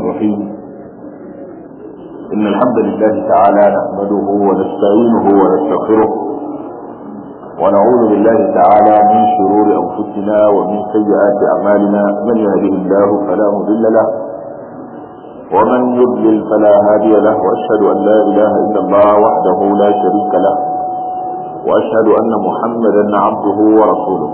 الرحيم إن الحمد لله تعالى نحمده ونستعينه ونستغفره ونعوذ بالله تعالى من شرور أنفسنا ومن سيئات أعمالنا من يهده الله فلا مضل له ومن يضلل فلا هادي له وأشهد أن لا إله إلا الله وحده لا شريك له وأشهد أن محمدا عبده ورسوله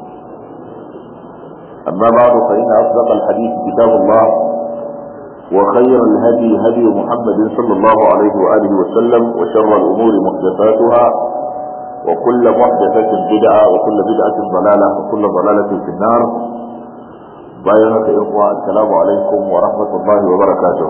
أما بعد فإن أصدق الحديث كتاب الله وخير الهدي هدي محمد صلى الله عليه وآله وسلم وشر الأمور محدثاتها وكل محدثة بدعة وكل بدعة ضلالة وكل ضلالة في النار بايعك إخوة السلام عليكم ورحمة الله وبركاته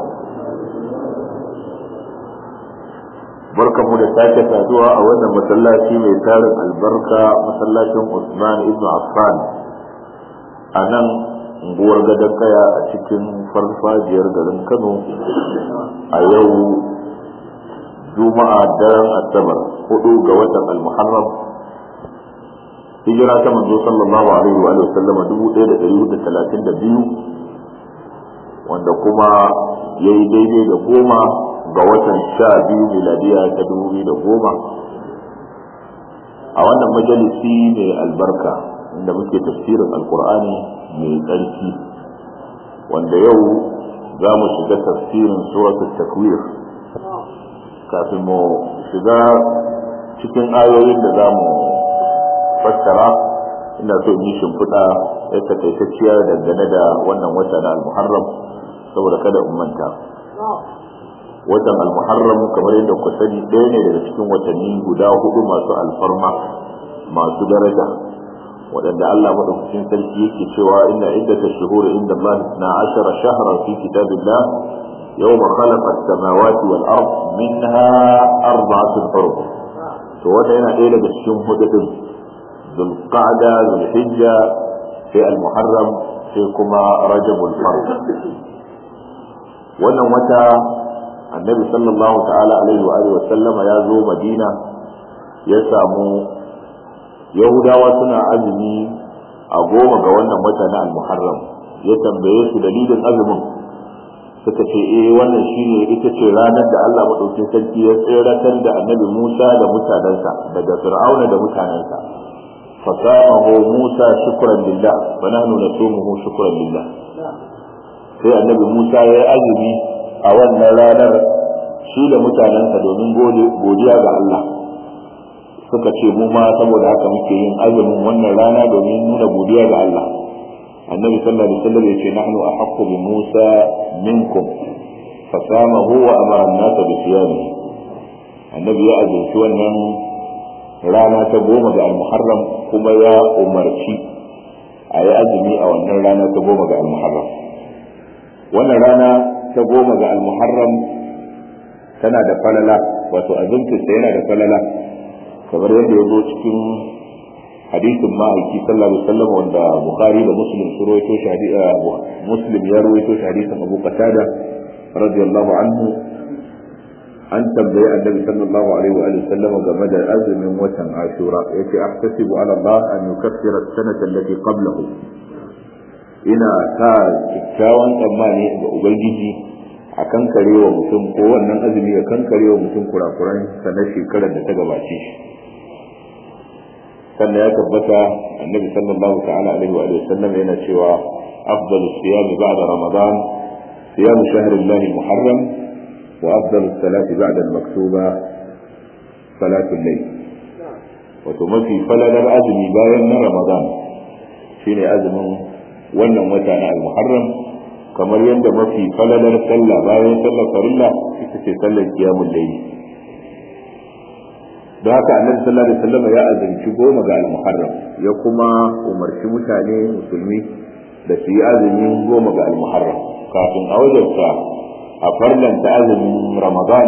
barkan mu da sake saduwa a wannan masallaci mai tarin albarka masallacin Usman ibn Affan a nan unguwar gadon kaya a cikin farfajiyar garin Kano a yau juma'a daren asabar hudu ga watan al-muharram hijira ta manzo sallallahu alaihi wa sallama dubu ɗaya da ɗari da talatin da biyu wanda kuma ya yi daidai da goma ga watan sha biyu miladiya ta dubu biyu da goma a wannan majalisi mai albarka inda muke tafsirin alkur'ani mai tsarki wanda yau za mu shiga tafsirin suratul takwir kafin mu shiga cikin ayoyin da za mu fassara ina so yi shimfiɗa ya takaitacciya dangane da wannan wata na almuharram saboda kada in manta watan almuharram kamar yadda ku sani ɗaya ne daga cikin watanni guda hudu masu alfarma masu daraja waɗanda Allah madaukakin sarki yake cewa inna iddata shuhuri inda Allah na ashara shahran fi kitabillah يوم خلق السماوات والأرض منها أربعة حرم to wanda yana ɗaya daga cikin hududin zulqa'da zulhijja sai al-muharram sai kuma rajabul farq wannan wata annabi sallallahu ta'ala alaihi wa alihi wa sallama ya zo madina ya samu yahudawa suna azumi a goma ga wannan wata na al-muharram ya tambaye su dalilin azumin suka ce eh wannan shine ita ce ranar da Allah madaukakin sarki ya tseratar da annabi Musa da mutanensa daga Fir'auna da mutanensa fasamahu Musa shukran lillah wa nahnu nasumuhu shukran lillah sai annabi Musa ya yi azumi a wannan ranar shi da mutanensa domin godiya ga Allah suka ce mu ma saboda haka muke yin azumin wannan rana domin nuna godiya ga Allah النبي صلى الله عليه وسلم يقول نحن أحق بموسى منكم فصامه وأمر الناس بصيامه النبي يأذن سوى أنه رانا تقوم المحرم كما يا أمرتي أي أزمي أو أن رانا تقوم المحرم وأن رانا تقوم المحرم tana da falala wato azumta yana da falala kamar yadda ya zo cikin hadisin ma'aiki sallallahu alaihi wasallam wanda bukhari da muslim su rawaito shi muslim ya rawaito shi hadisin abu qatada radiyallahu anhu an tambayi annabi sallallahu alaihi wa sallam game da azumin watan ashura yace ahtasibu ala allah an yukaffira as-sanata allati qablahu ina ta kyakkyawan tsammani ga ubangiji a kankarewa mutum ko wannan azumi ya kankarewa mutum kurakuran sa na shekarar da ta gabace shi sannan ya tabbata annabi sallallahu ta'ala alaihi wa sallam yana cewa afdalu siyam ba'da ramadan siyam shahr Allah muharram wa afdalu salati ba'da al-maktuba salatul layl wato mafi falalar azumi bayan na ramadan shine azumin wannan wata na al-muharram kamar yadda mafi falalar sallah bayan sallar farilla ita ce sallar qiyamul layl da haka annabi sallallahu alaihi wasallam ya azumci goma ga al-muharram ya kuma umarci mutane musulmi da su yi azumin goma ga al-muharram kafin a wajarta a farlanta azumin ramadan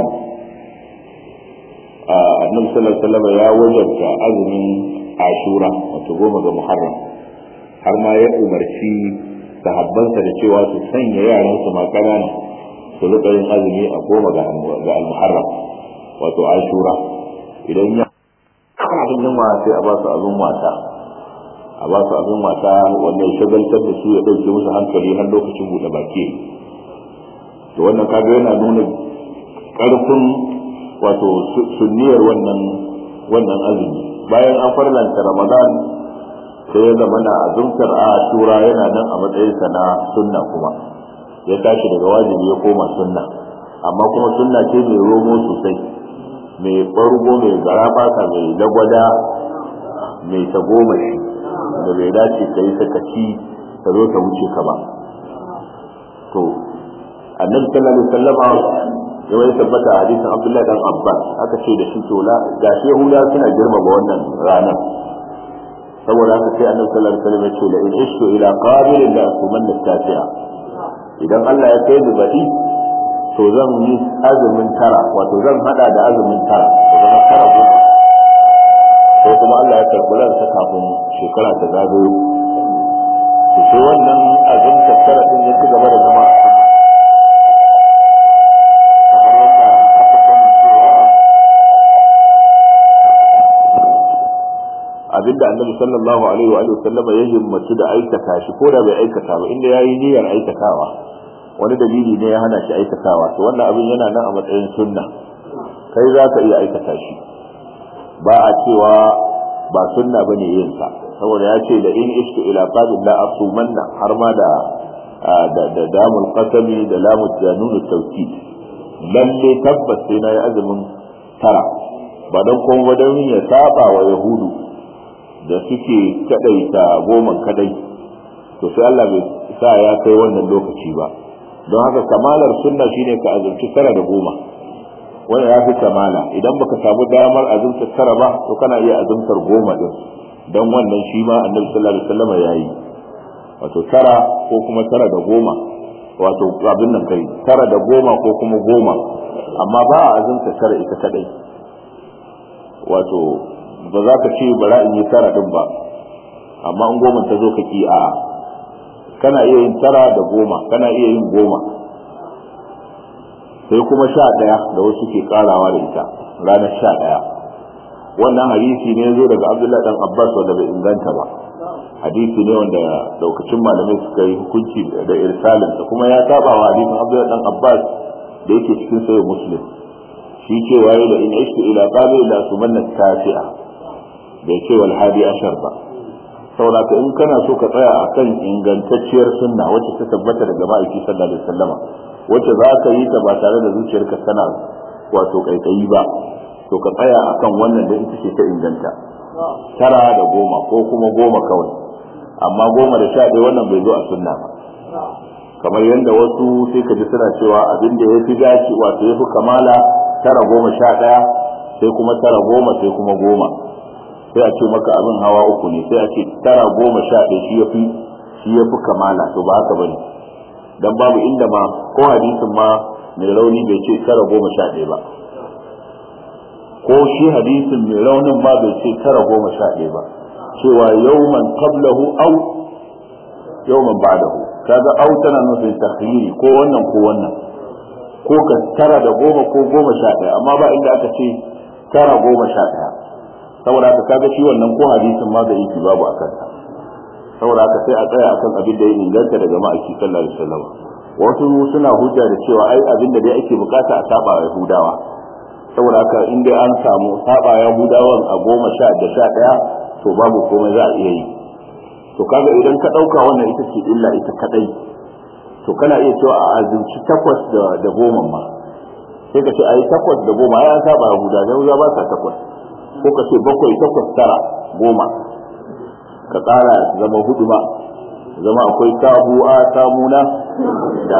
annabi sallallahu alaihi wasallam ya wajarta azumin ashura wato goma ga muharram har ma ya umarci sahabbansa da cewa su sanya yaran su ma kanana su rika yin azumi a goma ga al-muharram wato ashura idan ya abin yunwa sai a ba su abin wasa a ba su abin wasa wanda ya shagaltar da su ya ɗauke musu hankali har lokacin buɗe baki to wannan kaga yana nuna ƙarfin wato sunniyar wannan wannan azumi bayan an farlanta ramadan sai ya zama na azumtar ashura yana nan a matsayinsa na sunna kuma ya tashi daga wajibi ya koma sunna amma kuma sunna ce mai romo sosai mai ɓargo mai garabata mai lagwada mai tagomashi da bai dace ka yi sakaci ka zo ka wuce ka ba to annabi sallallahu alaihi wasallama ya wai tabbata a hadisin abdullahi dan abbas aka ce da shi to la gashi yahuda suna girmama wannan ranar saboda haka sai annabi sallallahu alaihi wasallam ya ce la in ishtu ila qabilin la asumanna tasi'a idan Allah ya kai ni baɗi to zan yi azumin tara wato zan hada da azumin tara to zama tara goma ko kuma Allah ya karɓi ransa kafin shekara ta zagayo to sai wannan azumta tara din ya ci gaba da zama abinda annabi sallallahu alaihi wa sallama ya himmatu da aikata shi ko da bai aikata ba inda yayi niyyar aikatawa wani dalili ne ya hana shi aikatawa to wannan abin yana nan a matsayin sunna kai za ka iya aikata shi ba a cewa ba sunna bane yin sa saboda ya ce da in ishtu ila qabil la asumanna har ma da da da damul qasami da lamut janun tawkid lalle tabbas sai na yi azumin tara ba don kuma don ya saba wa yahudu da suke kadaita goman kadai to sai Allah bai sa ya kai wannan lokaci ba don haka kamalar sunna shine ka azumci tara da goma wannan ya fi kamala idan baka samu damar azumtar tara ba to kana iya azumtar goma din don wannan shi ma annabi sallallahu alaihi wasallam yayi wato tara ko kuma tara da goma wato abin nan kai tara da goma ko kuma goma amma ba a azumta tara ita kadai wato ba za ka ce bara in yi tara din ba amma in goma ta zo ka ki a'a kana iya yin tara da goma kana iya yin goma sai kuma sha ɗaya da wasu ke karawa da ita ranar sha ɗaya wannan hadisi ne zo daga abdullahi dan abbas wanda bai inganta ba hadisi ne wanda daukacin malamai suka yi hukunci da irsalin da kuma ya saba wa hadisin abdullahi dan abbas da yake cikin sayo muslim shi cewa yi da in ishtu ila qabil la sumanna tasi'a bai ce wal hadi ashar ba saboda ka in kana so ka tsaya akan ingantacciyar sunna wacce ta tabbata daga ma'aiki sallallahu alaihi wasallama wacce za ka yi ta ba tare da zuciyarka tana wato kaikayi ba to ka tsaya akan wannan da ita ce ta inganta tara da goma ko kuma goma kawai amma goma da sha ɗaya wannan bai zo a sunna ba kamar yadda wasu sai ka ji suna cewa abin da ya fi dace wato ya fi kamala tara goma sha ɗaya sai kuma tara goma sai kuma goma sai a ce maka abin hawa uku ne sai a ce tara goma sha ɗaya shi ya fi shi ya fi kamala to ba haka bane dan babu inda ma ko hadisin ma mai rauni bai ce tara goma sha ɗaya ba ko shi hadisin mai raunin ma bai ce tara goma sha ɗaya ba cewa yawman qablahu aw yawman ba'dahu kaga aw tana nufin takhyiri ko wannan ko wannan ko ka tara da goma ko goma sha ɗaya amma ba inda aka ce tara goma sha ɗaya saboda haka kaga shi wannan ko hadisin ma da yake babu a kansa saboda haka sai a tsaya akan abin da ya inganta daga ma'aiki sallallahu alaihi wasallam wasu suna hujja da cewa ai abin da dai ake bukata a saba wa yahudawa saboda haka in dai an samu saba yahudawan a goma sha da sha ɗaya to babu komai za a iya yi to kaga idan ka ɗauka wannan ita ce illa ita kadai to kana iya cewa a azumci takwas da da goma ma sai ka ce ai takwas da goma ya saba yahuda yahuda ba sa takwas ko ka ce bakwai takwas tara goma ka ƙara zama hudu ma zama akwai tabu'a samuna da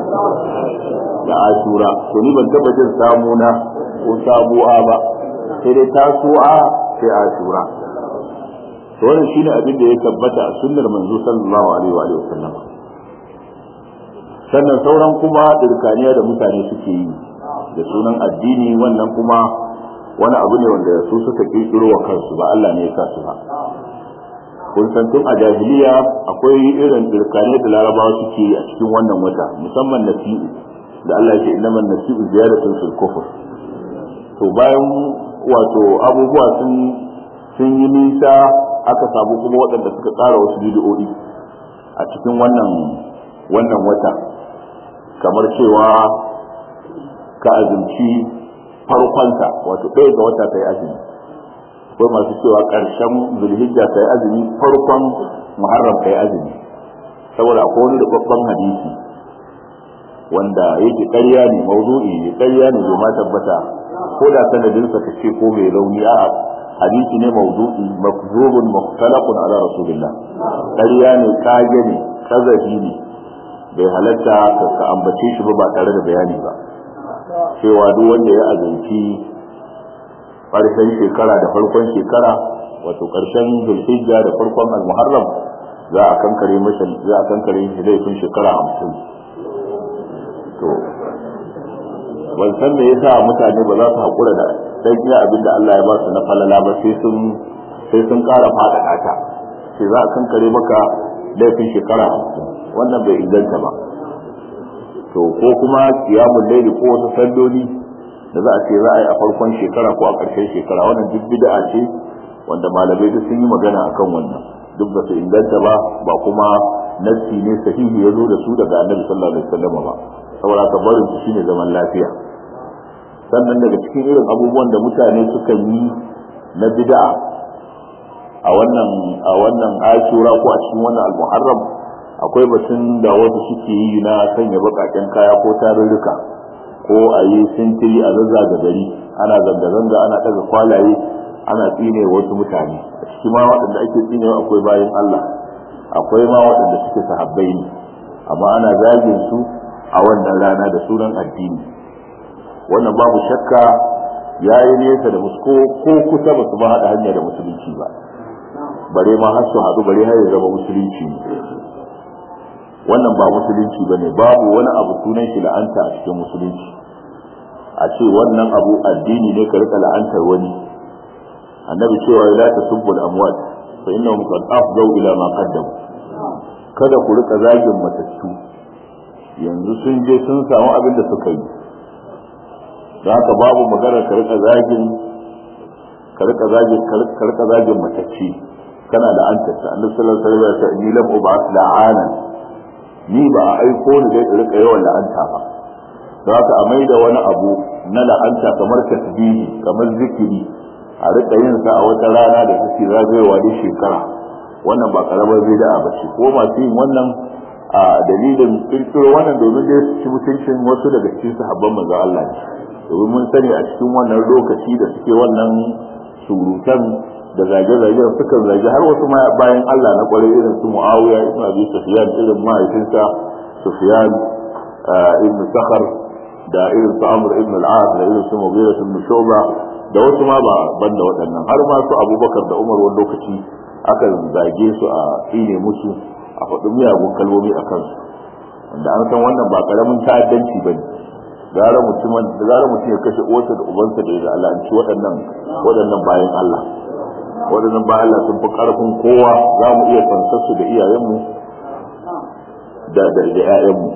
da ashura to ni ban taba jin samuna ko tabu'a ba sai dai tasu'a sai ashura to wannan shine abin da ya tabbata a sunnar manzo sallallahu alaihi wa alihi wasallam sannan sauran kuma dirkaniya da mutane suke yi da sunan addini wannan kuma wani abu ne wanda su suka kirkiro wa kansu ba Allah ne ya sa su ba kun san tun a jahiliya akwai irin dirkane da larabawa suke a cikin wannan wata musamman nasi'u da Allah ya ce innaman nasi'u ziyaratun fil kufr to bayan wato abubuwa sun sun yi nisa aka samu kuma waɗanda suka tsara wasu bidiyoyi a cikin wannan wannan wata kamar cewa ka azumci farkonsa wato ɗaya ga wata ka yi azumi akwai masu cewa ƙarshen zulhijja ka yi azumi farkon muharram ka yi azumi saboda akwai wani rubabban hadisi wanda yake ƙarya ne mawdu'i ne ƙarya ne bai ma tabbata ko da sanadinsa ka ce ko mai rauni a hadisi ne mawdu'i makzubun mukhtalaqun ala rasulillah ƙarya ne kage ne kazafi ne bai halatta ka ambace shi ba ba tare da bayani ba cewa duk wanda ya azanci ƙarshen shekara da farkon shekara wato ƙarshen zulhijja da farkon al-muharram za a kankare masa za a kankare shi laifin shekara hamsin to ban san me yasa mutane ba za su haƙura da dan iya abin da Allah ya ba su na falala ba sai sun sai sun ƙara faɗaɗa ta sai za a kankare maka laifin shekara hamsin wannan bai inganta ba to ko kuma kiyamun laili ko wasu salloli da za a ce za a yi a farkon shekara ko a ƙarshen shekara wannan duk bid'a ce wanda malamai duk sun yi magana akan wannan duk ba su inganta ba ba kuma nassi ne sahihi ya zo da su daga annabi sallallahu alaihi wasallam ba saboda ka barin su shine zaman lafiya sannan daga cikin irin abubuwan da mutane suka yi na bid'a a wannan a wannan ashura ko a cikin wannan al-muharram akwai batun da wasu suke yi na sanya bakaken kaya ko tarurruka ko a yi sintiri a zazzaga gari ana zanga-zanga ana ɗaga kwalaye ana tsine wasu mutane a ciki ma waɗanda ake tsinewa akwai bayan Allah akwai ma waɗanda suke sahabbai ne amma ana zagin su a wannan rana da sunan addini wannan babu shakka ya yi nesa da musu ko kusa ba su ba haɗa hanya da musulunci ba bare ma har su haɗu bare har ya zama musulunci ne wannan ba musulunci ba ne babu wani abu sunan shi la'anta a cikin musulunci a ce wannan abu addini ne ka rika la'antar wani annabi cewa la tasubbu al-amwat fa innahum qad afdaw ila ma qaddamu kada ku rika zagin matattu yanzu sun je sun samu abin da suka yi da haka babu magana ka rika zagin ka rika zagin ka rika zagin matacci kana da anta ta annabi sallallahu alaihi wasallam ya ce ni lam ub'ath la'ana ni ba a aiko ni dai rika yawan la'anta ba da haka a mai da wani abu na la'anta kamar tasbihi kamar zikiri a rika yin sa a wata rana da suke zagayowa da shekara wannan ba karamar bid'a ba ce ko masu yin wannan a dalilin kirkiro wannan domin dai su ci mutuncin wasu daga cikin sahabban manzon Allah ne domin mun sani a cikin wannan lokaci da suke wannan surutan da zage-zage sukan zage har wasu bayan Allah na kwarai irin su Muawiya ibn Abi Sufyan irin mahaifinsa Sufyan ibn Sakhar da irin su Amr ibn al-As da irin su Mughira ibn Shu'ba da wasu ma ba banda waɗannan har ma su Abubakar da Umar wani lokaci aka zage su a tsine musu a faɗi miyagun kalmomi a kansu wanda an san wannan ba karamin ta'addanci bane gara mutumin da gara mutum ya kashe uwarsa da ubansa da ya al'anci waɗannan waɗannan bayan Allah waɗannan bayan Allah sun fi ƙarfin kowa za mu iya fansar su da iyayenmu da da da ƴaƴanmu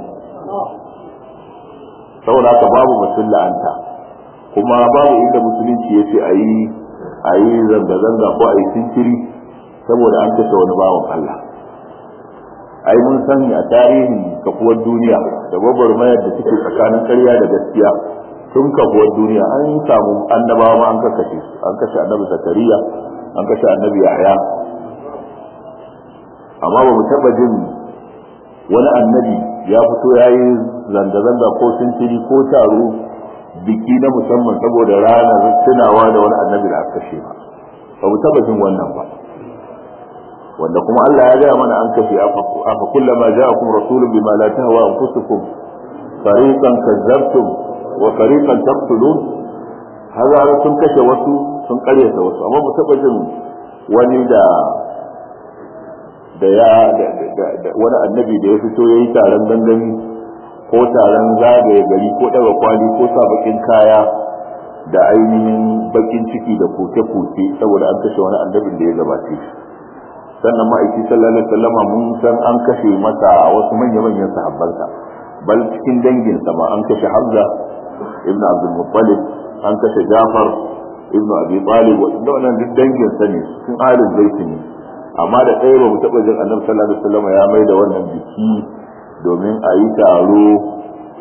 saboda haka babu mutum la'anta kuma babu inda musulunci ya ce a yi a yi zanga-zanga ko a yi sintiri saboda an kashe wani bawan Allah ai mun sani a tarihin kafuwar duniya da gwagwarmayar da suke tsakanin karya da gaskiya tun kafuwar duniya an samu annabawa ma an kashe su an kashe annabi zakariya an kashe annabi yahya amma ba mu taba jin wani annabi ya fito ya yi zanga-zanga ko sintiri ko taro biki na musamman saboda ranar tunawa da wani annabi da aka kashe ba ba mu taba jin wannan ba wanda kuma Allah ya gaya mana an kashe afa kullama ja'akum rasulun bima la tahwa anfusukum fariqan kazzabtum wa fariqan taqtulun hazara sun kashe wasu sun karyata wasu amma mu taba jin wani da da ya wani annabi da ya fito yayi taron gangami ko taron zagaye gari ko daga kwali ko sa bakin kaya da ainihin bakin ciki da koke-koke saboda an kashe wani annabin da ya gabace shi sannan ma'aiki sallallahu alaihi wasallam mun san an kashe masa wasu manya-manyan sahabbansa bal cikin danginsa ma an kashe Hamza ibn Abdul Muttalib an kashe Jafar ibn Abi Talib wanda wannan duk danginsa ne cikin ahlul bait ne amma da ɗaya ba mu taɓa jin Annabi sallallahu alaihi wasallam ya mai da wannan biki domin a yi taro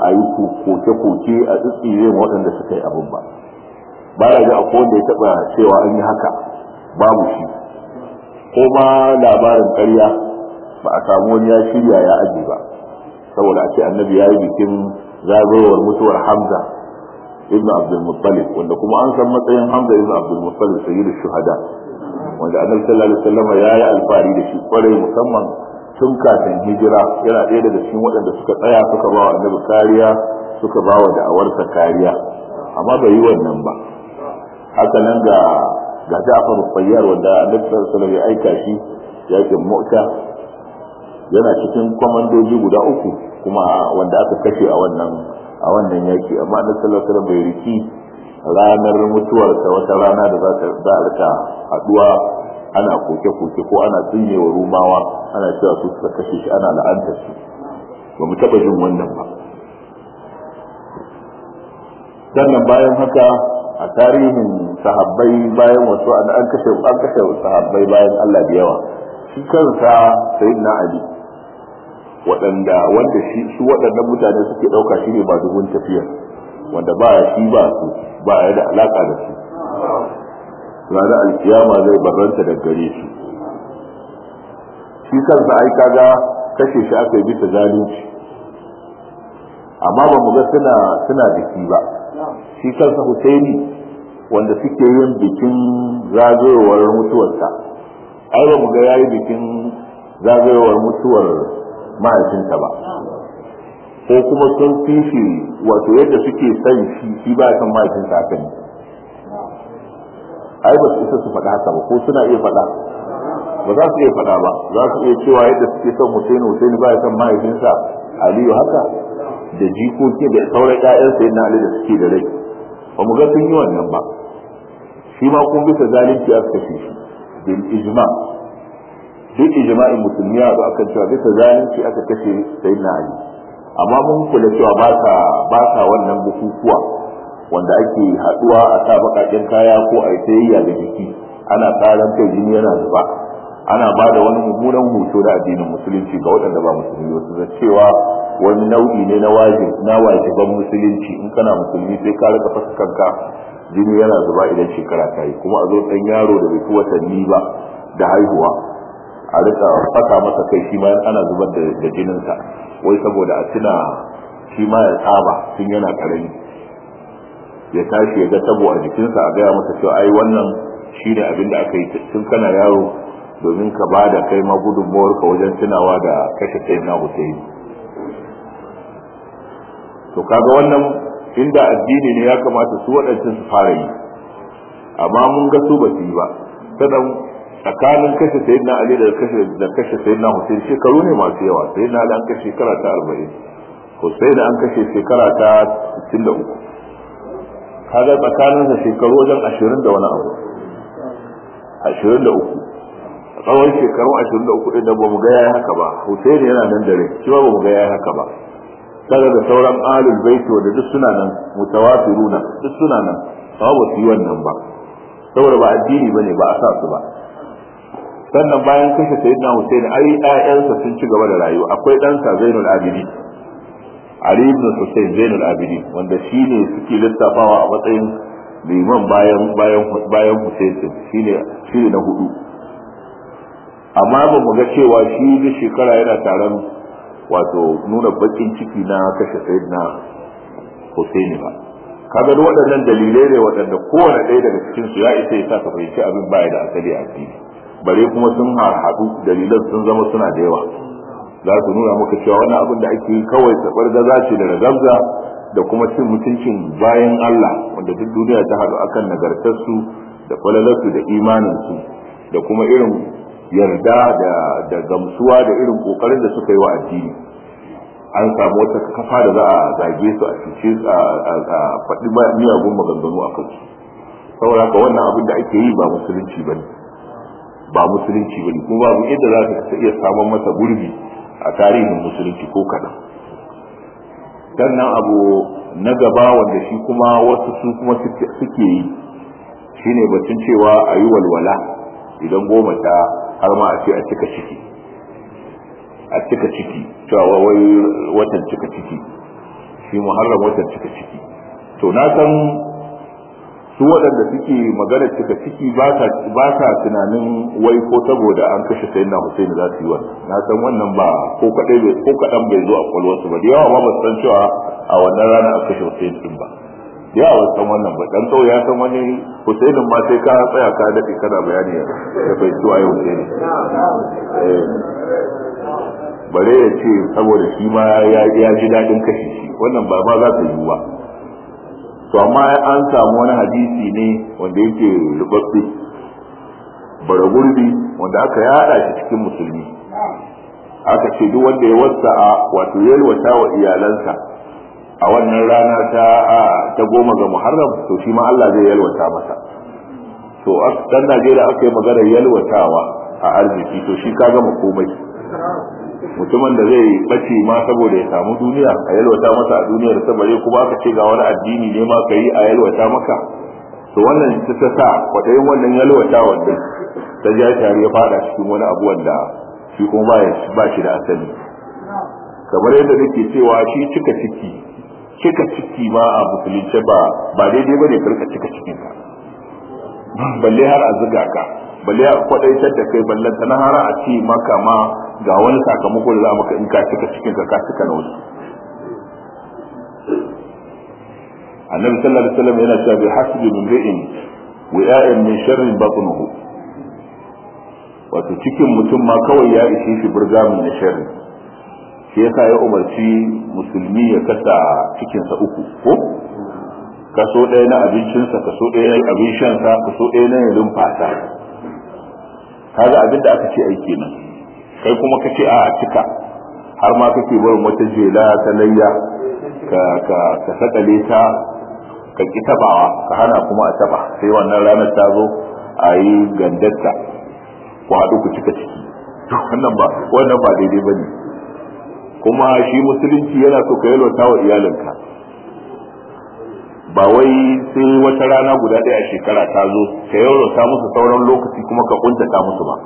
a yi koke-koke a tsitsire ma waɗanda suka yi abin ba ba da ga akwai wanda ya taɓa cewa an yi haka babu shi ko ma labarin ƙarya ba a samu wani ya shirya ya aji ba saboda a ce annabi ya yi bikin zagayowar mutuwar hamza ibn abdul muttalib wanda kuma an san matsayin hamza ibn abdul muttalib sayyidu shuhada wanda annabi sallallahu alaihi wasallam ya yi alfahari da shi kwarai musamman tun kafin hijira yana ɗaya daga cikin waɗanda suka tsaya suka ba wa annabi kariya suka ba wa da'awarsa kariya amma bai yi wannan ba haka nan ga ga Ja'far Fayyar wanda annabi sallallahu alaihi wasallam ya aika shi yakin Mu'ta yana cikin kwamandoji guda uku kuma wanda aka kashe a wannan a wannan yaki amma annabi sallallahu alaihi wasallam bai riki ranar mutuwarsa wata rana da za ta a rika haduwa ana koke-koke ko ana tsinyewa rumawa ana cewa su suka kashe shi ana la'antar su ba mu taɓa jin wannan ba sannan bayan haka a tarihin sahabbai bayan wasu an kashe an kashe sahabbai bayan Allah da yawa shi kansa sayyidina Ali waɗanda wanda shi su waɗannan mutane suke ɗauka shi ne ba dubun tafiyar wanda ba shi ba su ba ya da alaka da su ranar alkiyama zai barranta da gare shi shi kansa ai kaga kashe shi aka yi bisa zalunci amma ba mu ga suna suna biki ba shi kansa Husaini wanda suke yin bikin zagayowar mutuwarsa ai ba mu ga yayi bikin zagayowar mutuwar mahaifinsa ba ko kuma sun fi shi wato yadda suke son shi shi ba san mahaifinsa haka ne ai ba su isa su faɗa haka ba ko suna iya faɗa ba za su iya faɗa ba za su iya cewa yadda suke son Husaini Husaini ba ya son mahaifinsa Aliyu haka da jikoki da sauran ƴaƴansa yadda Ali da suke da rai ba mu ga sun yi wannan ba shi ma kun bisa zalunci aka kashe shi bil ijma duk ijma'in musulmi ya zo akan cewa bisa zalunci aka kashe sayyidina Ali amma mun kula cewa ba sa ba sa wannan bukukuwa wanda ake haduwa a sa bakaken kaya ko a sayayya da jiki ana tsaran kai jini yana zuba ana ba da wani mummunan hoto da addinin musulunci ga waɗanda ba musulmi wasu da cewa wani nau'i ne na wajib na wajiban musulunci in kana musulmi sai ka rika fasa kanka jini yana zuba idan shekara ta yi kuma a zo ɗan yaro da bai fi watanni ba da haihuwa a rika fasa masa kai shi ma ana zubar da jininsa wai saboda a tuna shi ma ya tsaba tun yana karami ya tashi ya ga tabo a jikinsa a gaya masa cewa ai wannan shi ne abin da aka yi tun kana yaro domin ka ba da kai ma gudunmuwar ka wajen tunawa da kashe sai na Hussein to kaga wannan inda addini ne ya kamata su waɗancan su fara yi amma mun ga su ba su yi ba sanan tsakanin kashe sayyidina Ali da kashe da kashe sayyidina Hussein shekaru ne masu yawa sayyidina Ali an kashe shekara ta 40 Hussein an kashe shekara ta 63 kaga tsakanin sa shekaru wajen 20 da wani abu 23 tsawon shekaru 23 din da bamu ga yayi haka ba Hussein yana nan da rai shi ba bamu ga yayi haka ba kaga da sauran alul baiti wanda duk suna nan mutawafiruna duk suna nan ba ba su yi wannan ba saboda ba addini bane ba a sa su ba sannan bayan kashe sayyidina Hussein ai ƴaƴansa sun ci gaba da rayuwa akwai ɗansa Zainul Abidin Ali ibn Hussein Zainul Abidin wanda shine suke lissafawa a matsayin liman bayan bayan bayan Hussein shine shine na hudu amma ba mu ga cewa shi da shekara yana taron wato nuna bakin ciki na kashe sayyidina Hussein ba kaga duk waɗannan dalilai ne waɗanda kowane ɗaya daga cikin su ya isa ya sa ka fahimci abin baya da asali a addini bare kuma sun haɗu dalilan sun zama suna da yawa za su nuna maka cewa wani abin da ake yi kawai tabar gaza ce da ragamza da kuma cin mutuncin bayan Allah wanda duk duniya ta haɗu akan nagartarsu da falalarsu da imaninsu da kuma irin yarda da da gamsuwa da irin kokarin da suka yi wa addini an samu wata kafa da za a zage su a cuce su a faɗi miyagun maganganu a kansu saboda haka wannan abin da ake yi ba musulunci bane ba musulunci bane kuma babu yadda za ka iya samun masa gurbi a tarihin musulunci ko kaɗan sannan abu na gaba wanda shi kuma wasu su kuma suke yi shine batun cewa a yi walwala idan goma ta har ma a ce a cika ciki a cika ciki cewa wai watan cika ciki shi muharram watan cika ciki to na san su waɗanda suke magana cika ciki ba sa tunanin wai ko saboda an kashe sayyidina Hussein za su yi wannan na san wannan ba ko kadai ko kadan bai zo a kwalwarsu ba da yawa ma ba san cewa a wannan rana an kashe Hussein din ba da yawa san wannan ba dan kawai ya san wani Hussein ma sai ka tsaya ka dade kana bayani ya bai zuwa yau Hussein bare ya ce saboda shi ma ya ji daɗin kashe shi wannan ba ma za ta yi ba to amma an samu wani hadisi ne wanda yake rubabbe bara gurbi wanda aka yada shi cikin musulmi aka ce duk wanda ya wasa'a wato yalwata wa iyalansa a wannan rana ta ta goma ga muharram to shi ma Allah zai yalwata masa to dan Najeriya aka yi maganar yalwatawa a arziki to shi ka gama komai mutumin da zai bace ma saboda ya samu duniya a yalwata masa a duniyar ta bare kuma aka ce ga wani addini ne ma ka yi a yalwata maka to wannan ta ta sa kwaɗayin wannan yalwata wanda ta ja tare ya fada cikin wani abu wanda shi kuma ba shi da asali kamar yadda nake cewa shi cika ciki cika ciki ma a musulunce ba ba daidai bane karka cika cikin ka balle har a zuga ka balle a kwadaitar da kai ballan ta har a ce maka ma ga wani sakamako da za maka in ka cika cikin ka ka cika na wasu annabi sallallahu alaihi wasallam yana cewa bi hasbi min ri'in wi'a'in min sharrin batnuhu wato cikin mutum ma kawai ya ishe shi burgamin na sharri shi yasa ya umarci musulmi ya kasa cikinsa uku ko kaso ɗaya na abincinsa kaso ɗaya na abin shansa kaso ɗaya na yin rumfasa kaga abin da aka ce aiki nan kai kuma ka ce a cika har ma kake barin wata jela ta layya ka ka ka sakale ta ka ki tabawa ka hana kuma a taba sai wannan ranar ta zo a yi gandarta ku haɗu ku cika ciki wannan ba wannan ba daidai bane kuma shi musulunci yana so ka yalwata wa iyalinka ba wai sai wata rana guda ɗaya a shekara ta zo ka yalwata musu sauran lokaci kuma ka kuntata musu ba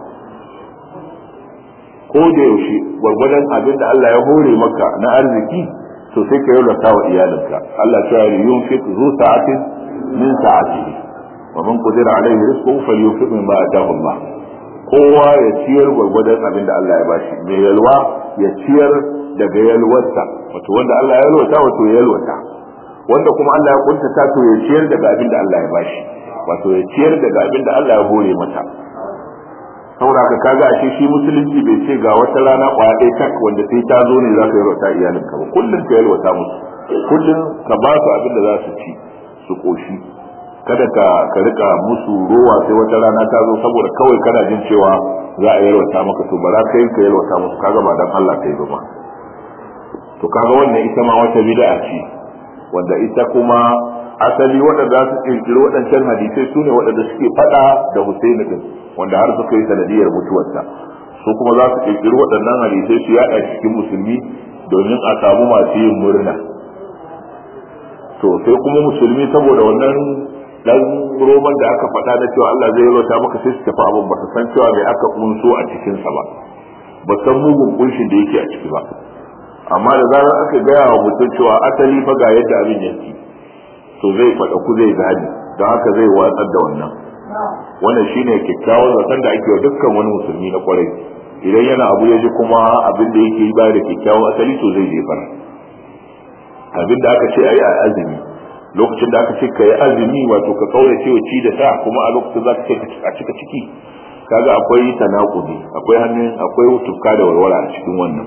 ko da yaushe gwargwadon abin da Allah ya hore maka na arziki to sai ka yalwata wa iyalinka Allah ya ce yunfiq zu sa'atin min sa'atihi wa man qadira alaihi rizquhu falyunfiq mimma ataahu Allah kowa ya ciyar gwargwadon abin da Allah ya bashi mai yalwa ya ciyar daga yalwarsa wato wanda Allah ya yalwata wato ya yalwata wanda kuma Allah ya kuntata to ya ciyar daga abin da Allah ya bashi wato ya ciyar daga abin da Allah ya hore mata saboda ka kaga ashe shi musulunci bai ce ga wata rana kwaya ɗaya tak wanda sai ta zo ne za ka yalwata iyalinka ba kullum ka yalwata musu kullum ka ba su abin da za su ci su koshi kada ka ka rika musu rowa sai wata rana ta zo saboda kawai kana jin cewa za a yalwata maka to ba za ka yi ka yalwata musu kaga ba dan Allah kai ba to kaga wannan ita ma wata bid'a ce wanda ita kuma asali waɗanda su kirkiri waɗancan hadisai su ne waɗanda suke faɗa da Husaini din wanda har suka yi sanadiyar mutuwarsa su kuma za su kirkiri waɗannan hadisai su yaɗa cikin musulmi domin a samu masu yin murna to sai kuma musulmi saboda wannan dan roman da aka faɗa na cewa Allah zai yalwata maka sai su tafi abin ba su san cewa mai aka kunso a cikin sa ba ba san mugun kunshin da yake a ciki ba amma da zarar aka gaya wa mutum cewa asali fa ga yadda abin yake to zai faɗa ku zai gani don haka zai watsar da wannan wannan shine kyakkyawan zaton da ake wa dukkan wani musulmi na kwarai idan yana abu ya ji kuma abin da yake yi baya da kyakkyawan asali to zai jefar abin da aka ce a yi a azumi lokacin da aka ce ka yi azumi wato ka kaurace wa ci da sa kuma a lokacin za ka ce a cika ciki kaga akwai tanakudi akwai hannun akwai tufka da warwara a cikin wannan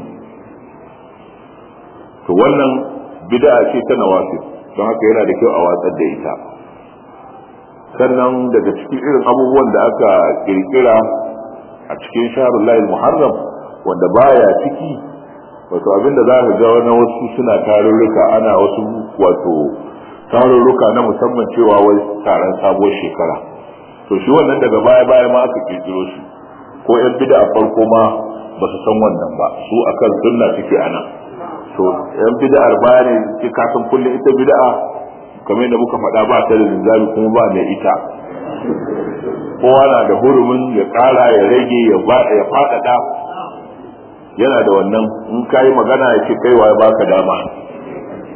to wannan bid'a ce ta nawafil don haka yana da kyau a watsar da ita sannan daga cikin irin abubuwan da aka kirkira a cikin shahrul layl muharram wanda baya ciki wato abinda za ka ga na wasu suna tarurruka ana wasu wato tarurruka na musamman cewa wai taron sabuwar shekara to shi wannan daga baya baya ma aka kirkiro shi ko yan bid'a farko ma ba su san wannan ba su akan sunna suke ana to yan bid'ar baya ne ke kasan kullum ita bid'a kamar yadda muka faɗa ba ta da linzami kuma ba mai ita kowa na da hurumin ya ƙara ya rage ya ya faɗaɗa yana da wannan in ka yi magana ya ce kaiwa ya baka dama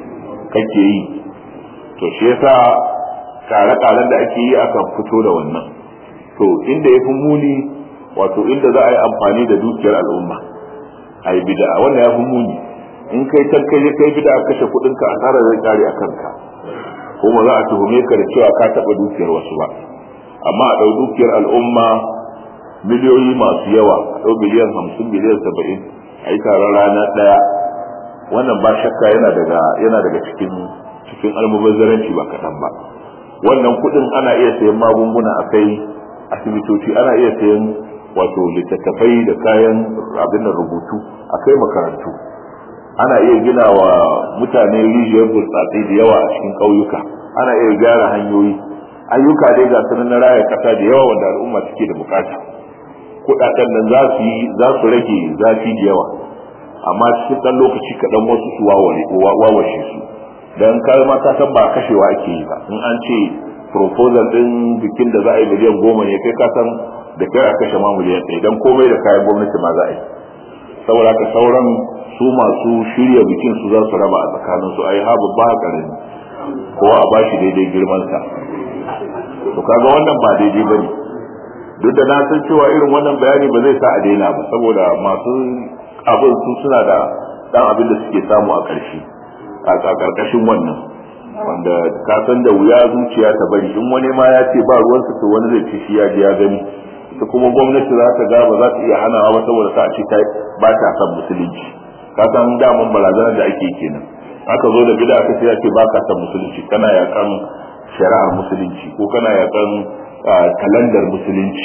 kake yi to shi yasa kare-karen da ake yi akan fito da wannan to inda ya fi muni wato inda za a yi amfani da dukiyar al'umma a yi bida wannan ya fi muni in kai can kai kai bida kashe kuɗin ka asarar zai kare a kanka kuma za a tuhume ka da cewa ka taɓa dukiyar wasu ba amma a ɗau dukiyar al'umma miliyoyi masu yawa a ɗau miliyan hamsin miliyan saba'in a yi taron rana ɗaya wannan ba shakka yana daga yana daga cikin cikin almubazzaranci ba kaɗan ba wannan kuɗin ana iya sayan magunguna a kai asibitoci ana iya sayan wato littattafai da kayan abin da rubutu a kai makarantu ana iya gina wa mutane rijiyar burtsatse da yawa a cikin ƙauyuka ana iya gyara hanyoyi ayyuka dai ga sunan na raya ƙasa da yawa wanda al'umma suke da bukata kuɗaɗen nan za su yi za su rage zafi da yawa amma cikin ɗan lokaci kaɗan wasu su wawashe su dan kar ma ka san ba kashewa ake yi ba in an ce proposal din bikin da za a yi miliyan goma ne kai ka san da kai a kashe ma miliyan ɗaya dan komai da kayan gwamnati ma za a yi saboda ka sauran su masu shirya bikin su za su raba a tsakanin su a yi habu ba karami kowa a bashi daidai girman sa to kaga wannan ba daidai bane duk da na san cewa irin wannan bayani ba zai sa a daina ba saboda masu abin su suna da dan abin da suke samu a ƙarshe a ƙarƙashin wannan wanda ka san da wuya zuciya ta bari in wani ma ya ce ba ruwansa to wani zai ci shi ya ji ya gani ita kuma gwamnati za ta ga ba za ta iya hanawa ba saboda ta ce ba ta san musulunci ka san daman barazanar da ake kenan aka zo da bid'a aka ce ya ce ba ka san musulunci kana yakan shari'ar musulunci ko kana yakan kalandar musulunci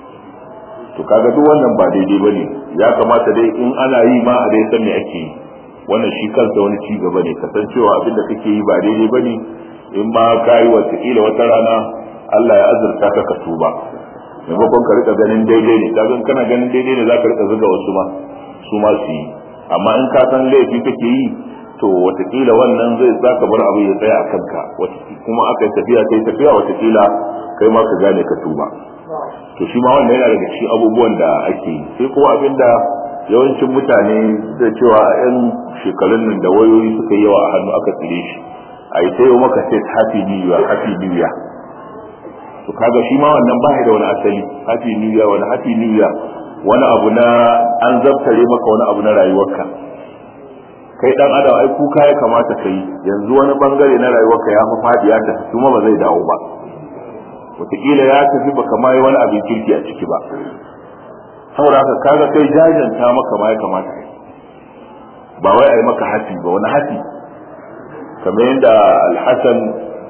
to kaga duk wannan ba daidai bane ya kamata dai in ana yi ma a dai san me ake yi wannan shi kansa wani ci gaba ne kasancewa abin da kake yi ba daidai bane in ma ka yi wataƙila wata rana Allah ya azurta ka ka tuba maimakon ka rika ganin daidai ne kaga kana ganin daidai ne zaka rika zuga wasu ma su ma su yi amma in ka san laifi kake yi to wataƙila wannan zai zaka bar abu ya tsaya a kanka kuma aka yi tafiya kai tafiya wataƙila kai ma ka gane ka tuba to shi ma wannan yana daga cikin abubuwan da ake yi sai kuma abinda yawancin mutane da cewa a 'yan shekarun nan da wayoyi suka yi yawa a hannu aka tsire shi a yi tayo maka sai happy new year happy new year to kaga shi ma wannan ba da wani asali happy new year wani happy new year wani abu na an zabtare maka wani abu na rayuwarka kai dan adam ai kuka ya kamata ka yi yanzu wani bangare na rayuwarka ya mafaɗi ya tafi kuma ba zai dawo ba wataƙila ya tafi baka ma yi wani abin kirki a ciki ba saboda haka kaga kai jajanta maka ma ya kamata kai ba wai ai maka hafi ba wani hafi kamar yadda al-hasan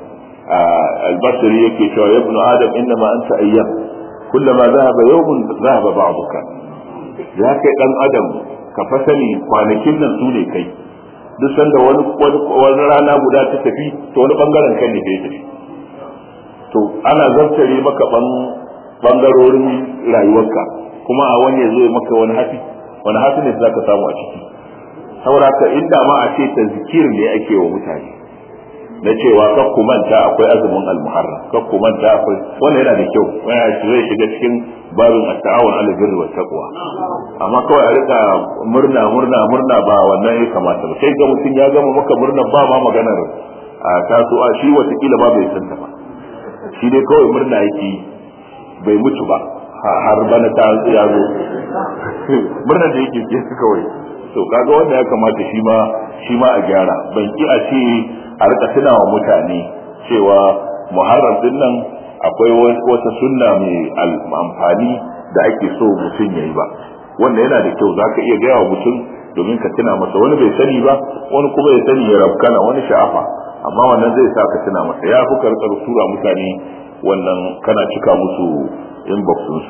al-basri yake cewa ya ibnu adam innama anta ayyam kullama zahaba yawmun zahaba ba'duka ya kai dan adam ka fa sani kwanakin nan su ne kai duk sanda wani wani rana guda ta tafi to wani bangaren kan ne ya tafi to ana zartare maka bangarorin rayuwarka kuma a wani ya zo ya maka wani hafi wani hafi ne za ka samu a ciki saboda ka inda ma a ce ta zikir ne ake wa mutane na cewa kar ku manta akwai azumin almuharram kar ku manta akwai wannan yana da kyau wannan zai shiga cikin babin at-ta'awun 'ala birri wat taqwa amma kawai a rika murna murna murna ba wannan ya kamata ba sai ga mutum ya gama maka murna ba ma maganar a tasowa shi watakila ba bai san ta ba shi dai kawai murna yake bai mutu ba har bana ta ya zo murnar da yake ke kawai to kaga wanda ya kamata shi ma shi ma a gyara ban ki a ce a rika tuna wa mutane cewa muharram din nan akwai wata sunna mai amfani da ake so mutum ya yi ba wanda yana da kyau zaka iya gaya wa mutum domin ka tuna masa wani bai sani ba wani kuma ya sani ya rabkana wani sha'afa amma wannan zai sa ka tuna masa ya fi karkar tura mutane wannan kana cika musu inbox su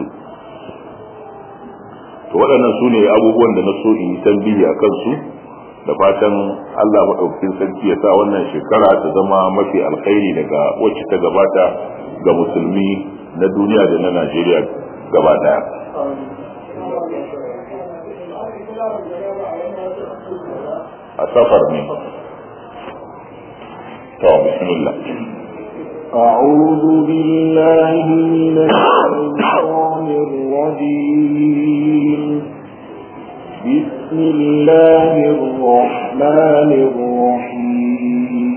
to waɗannan su ne abubuwan da na so in yi tambihi a kansu da fatan Allah maɗaukakin sarki ya sa wannan shekara ta zama mafi alkhairi daga wacce ta gabata ga musulmi na duniya da na Najeriya gaba ɗaya. a safar ne to bismillah أعوذ بالله من الشيطان الرجيم بسم الله الرحمن الرحيم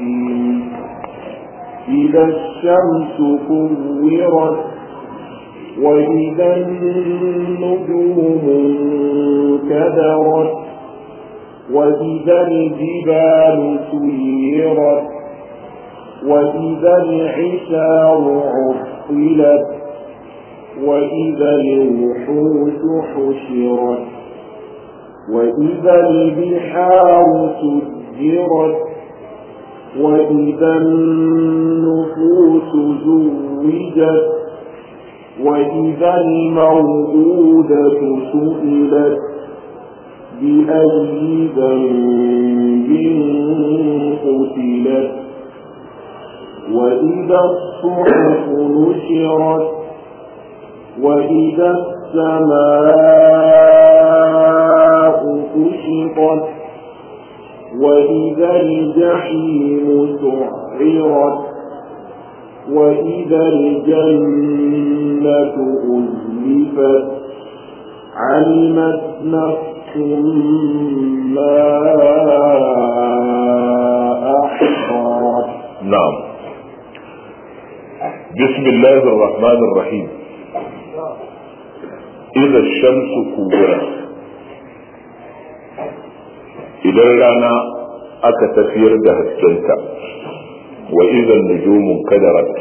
وإذا الشمس كورت وإذا النجوم انكدرت وإذا الجبال سيرت وإذا العشار عطلت وإذا الوحوش حشرت وإذا البحار سجرت وإذا النفوس زوجت وإذا الموءودة سئلت بأي ذنب قتلت وإذا الصحف نشرت وإذا السماء كشطت وإذا الجحيم سعرت وإذا الجنة أزلفت علمت نفس ما أحضرت نعم بسم الله الرحمن الرحيم إذا الشمس كورت idan rana aka tafiyar da haskenta wa idan nujumun kadarat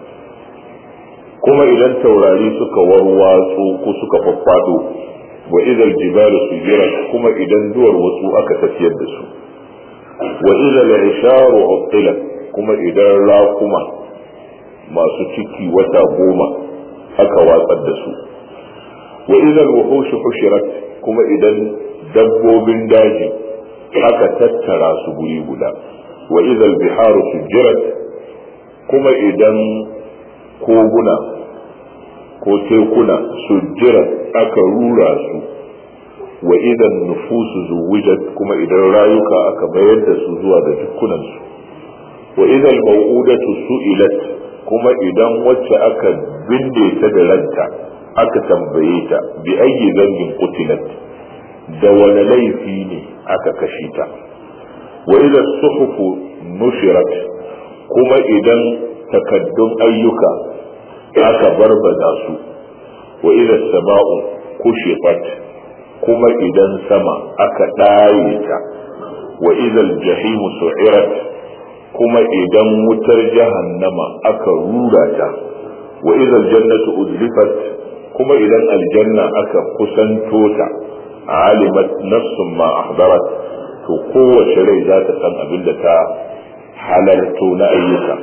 kuma idan taurari suka warwatsu ko suka faffado wa idan jibalu sujirat kuma idan duwar wasu aka tafiyar da su wa idan isharu uttilat kuma idan rakuma masu ciki wata goma aka watsar da su wa idan wuhushu hushirat kuma idan dabbobin daji aka tattara su guri guda wa idal biharu sujjirat kuma idan koguna ko tekuna sujjirat aka rura su wa idan nufusu zuwijat kuma idan rayuka aka mayar da su zuwa ga jikunansu wa idan mau'udatu su'ilat kuma idan wacce aka binne ta da ranta aka tambaye ta bi ayyi zambin qutilat da wani laifi ne aka kashe ta wa idan suhufu nushirat kuma idan takaddun ayyuka aka barbada su wa idan sama'u kushifat kuma idan sama aka ɗaye ta wa idan jahimu su'irat kuma idan wutar jahannama aka rura ta wa idan jannatu uzlifat kuma idan aljanna aka kusanto ta alimat nafsun ma ahdarat to kowace rai za ta san abin da ta halarto na ayyuka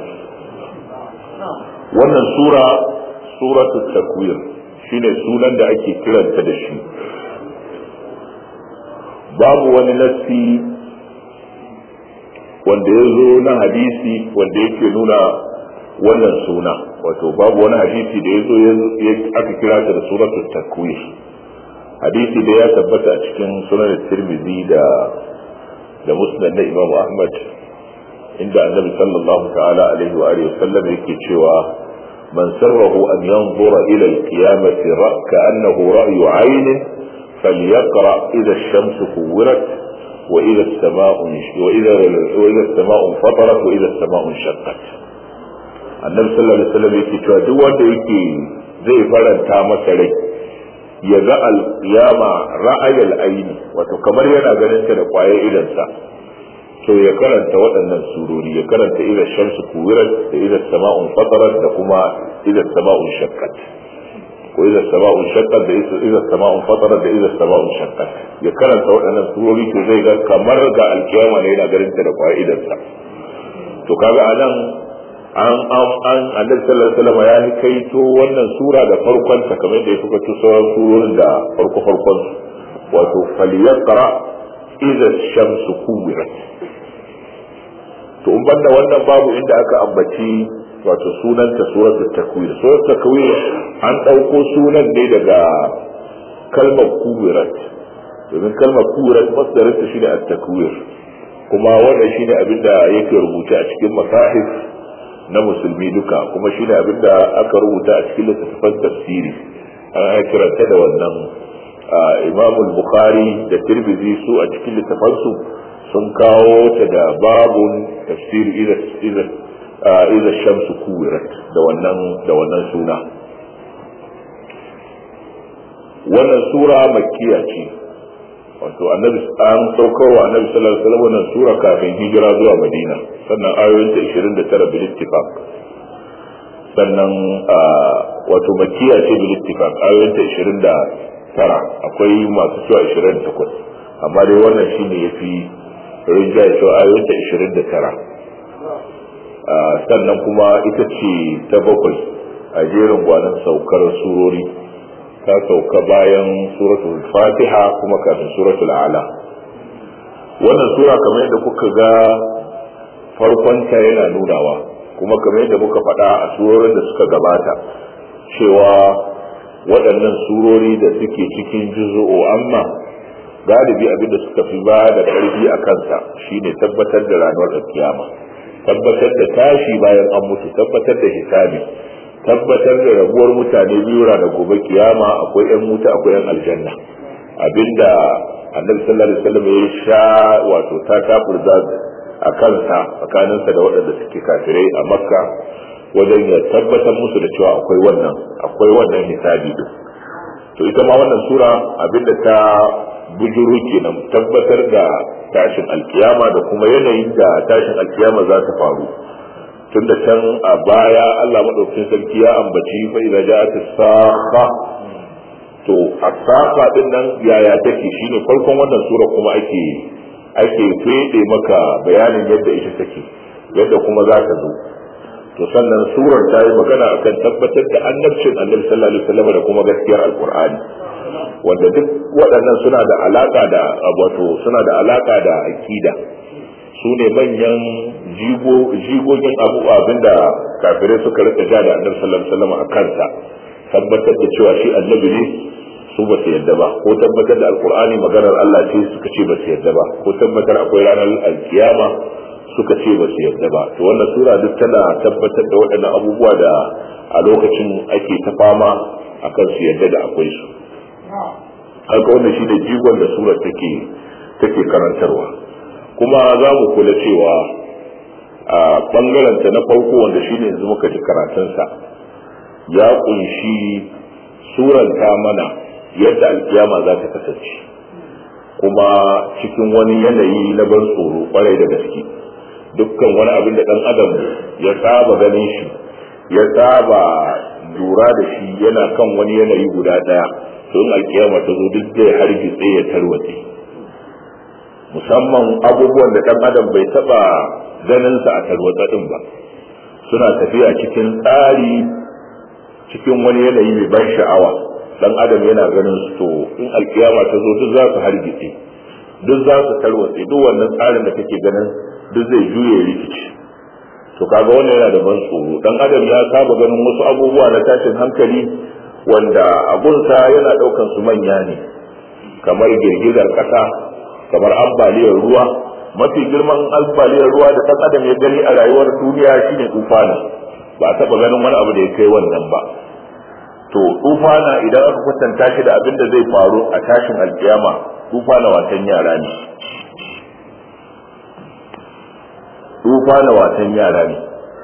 wannan sura suratul takwir shine sunan da ake kiranta da shi babu wani nassi wanda ya zo na hadisi wanda yake nuna wannan suna wato babu wani hadisi da ya zo aka kira ta da suratul takwir hadisi da ya tabbata a cikin sunan tirmidhi da da musnad na imam ahmad inda annabi sallallahu ta'ala alaihi wa alihi wasallam yake cewa man sarrahu an yanzura ila al-qiyamati ka'annahu ra'yu 'ayn falyaqra idha ash-shamsu kuwirat wa idha as-sama'u wa idha wa idha as-sama'u fatarat wa idha as-sama'u shaqqat annabi sallallahu alaihi wasallam yake cewa duk wanda yake zai faranta masa rai ya ga alƙiyama ra'ayal aini wato kamar yana ganin ta da kwaye idansa to ya karanta waɗannan surori ya karanta idan shamsu kuwirat da idan sama'un fatarat da kuma idan sama'un shakkat ko idan sama'un shakkat da idan sama'un fatarat da idan sama'un shakkat ya karanta waɗannan surori to zai ga kamar ga alƙiyama ne yana ganin ta da kwaye idansa to kaga anan an an an annabi sallallahu alaihi wasallam ya kaito wannan sura da farkon ta kamar da ya fuka tu sauran surorin da farko farkon su wato falyaqra idza shamsu kuwirat to in banda wannan babu inda aka ambaci wato sunanta suratul takwir suratul takwir an dauko sunan ne daga kalmar kuwirat domin kalmar kuwirat masdarin ta shine at-takwir kuma wannan shine abinda yake rubuce a cikin masahif na musulmi duka kuma shine abin da aka rubuta a cikin littattafan tafsiri an kiranta da wannan imam bukhari da tirmidhi su a cikin littafansu sun kawo ta da babun tafsiri idan iza shamsu kuwirat da wannan da wannan suna wannan sura makkiya ce wato annabi an saukarwa annabi sallallahu alaihi wasallam wannan sura kafin hijira zuwa madina sannan ayoyinta 29 bil ittifaq sannan wato makkiya ce bil ittifaq ayoyinta 29 akwai masu cewa 28 amma dai wannan shine yafi rinjaye cewa ayoyinta 29 sannan kuma ita ce ta bakwai a jerin gwanon saukar surori ta sauka bayan suratul fatiha kuma kafin suratul ala wannan sura kamar yadda kuka ga farkonta yana nunawa kuma kamar yadda muka faɗa a surorin da suka gabata cewa waɗannan surori da suke cikin juzu'u amma galibi abinda suka fi ba da ƙarfi a kansa shine tabbatar da ranar kiyama tabbatar da tashi bayan an mutu tabbatar da hisabi tabbatar da rabuwar mutane biyu da gobe kiyama akwai yan wuta akwai yan aljanna abinda annabi sallallahu alaihi wasallam ya sha wato ta kafurza a kansa tsakaninsa da waɗanda suke kafirai a makka wajen ya tabbatar musu da cewa akwai wannan akwai wannan hisabi din to ita ma wannan sura abinda ta bujuru kenan tabbatar da tashin alkiyama da kuma yanayin da tashin alkiyama za ta faru tun da can a baya Allah maɗaukin sarki ya ambaci fa idza ja'at as-saqa to as-saqa din nan yaya take shine farkon wannan sura kuma ake ake fede maka bayanin yadda ita take yadda kuma za ta zo to sannan surar ta yi magana akan tabbatar da annabcin annabi sallallahu alaihi wasallam da kuma gaskiyar alqur'ani wanda duk waɗannan suna da alaka da wato suna da alaka da akida su ne manyan jigogin abu abinda kafirai suka rika ja da annabi sallallahu alaihi wasallam a kansa tabbatar da cewa shi annabi ne su ba su yadda ba ko tabbatar da alqur'ani maganar Allah ce suka ce ba su yadda ba ko tabbatar akwai ranar alkiyama suka ce ba su yadda ba to wannan sura duk tana tabbatar da waɗannan abubuwa da a lokacin ake ta fama akan su yadda da akwai su haka wannan shi ne jigon da sura take take karantarwa kuma za mu kula cewa a bangaranta na farko wanda shine yanzu muka ji karatunsa ya kunshi suranta mana yadda alkiyama za ta kasance kuma cikin wani yanayi na ban tsoro kwarai da gaske dukkan wani abin da dan adam ya saba ganin shi ya saba lura da shi yana kan wani yanayi guda daya to in alkiyama ta zo duk zai hargitse ya tarwatse musamman abubuwan da dan adam bai taba ganin sa a tarwatsa din ba suna tafiya cikin tsari cikin wani yanayi mai ban sha'awa dan adam yana ganin su to in alkiyama ta zo duk za su hargitse duk za su tarwatse duk wannan tsarin da kake ganin duk zai juye rikici to kaga wannan yana da ban tsoro dan adam ya saba ganin wasu abubuwa na tashin hankali wanda abunsa yana daukan su manya ne kamar girgizar kasa kamar ambaliyar ruwa mafi girman ambaliyar ruwa da dan adam ya gani a rayuwar duniya shine tufana ba a taba ganin wani abu da ya kai wannan ba to tufana idan aka kwatanta shi da abin da zai faru a tashin alkiyama tufana watan yara ne tufana watan yara ne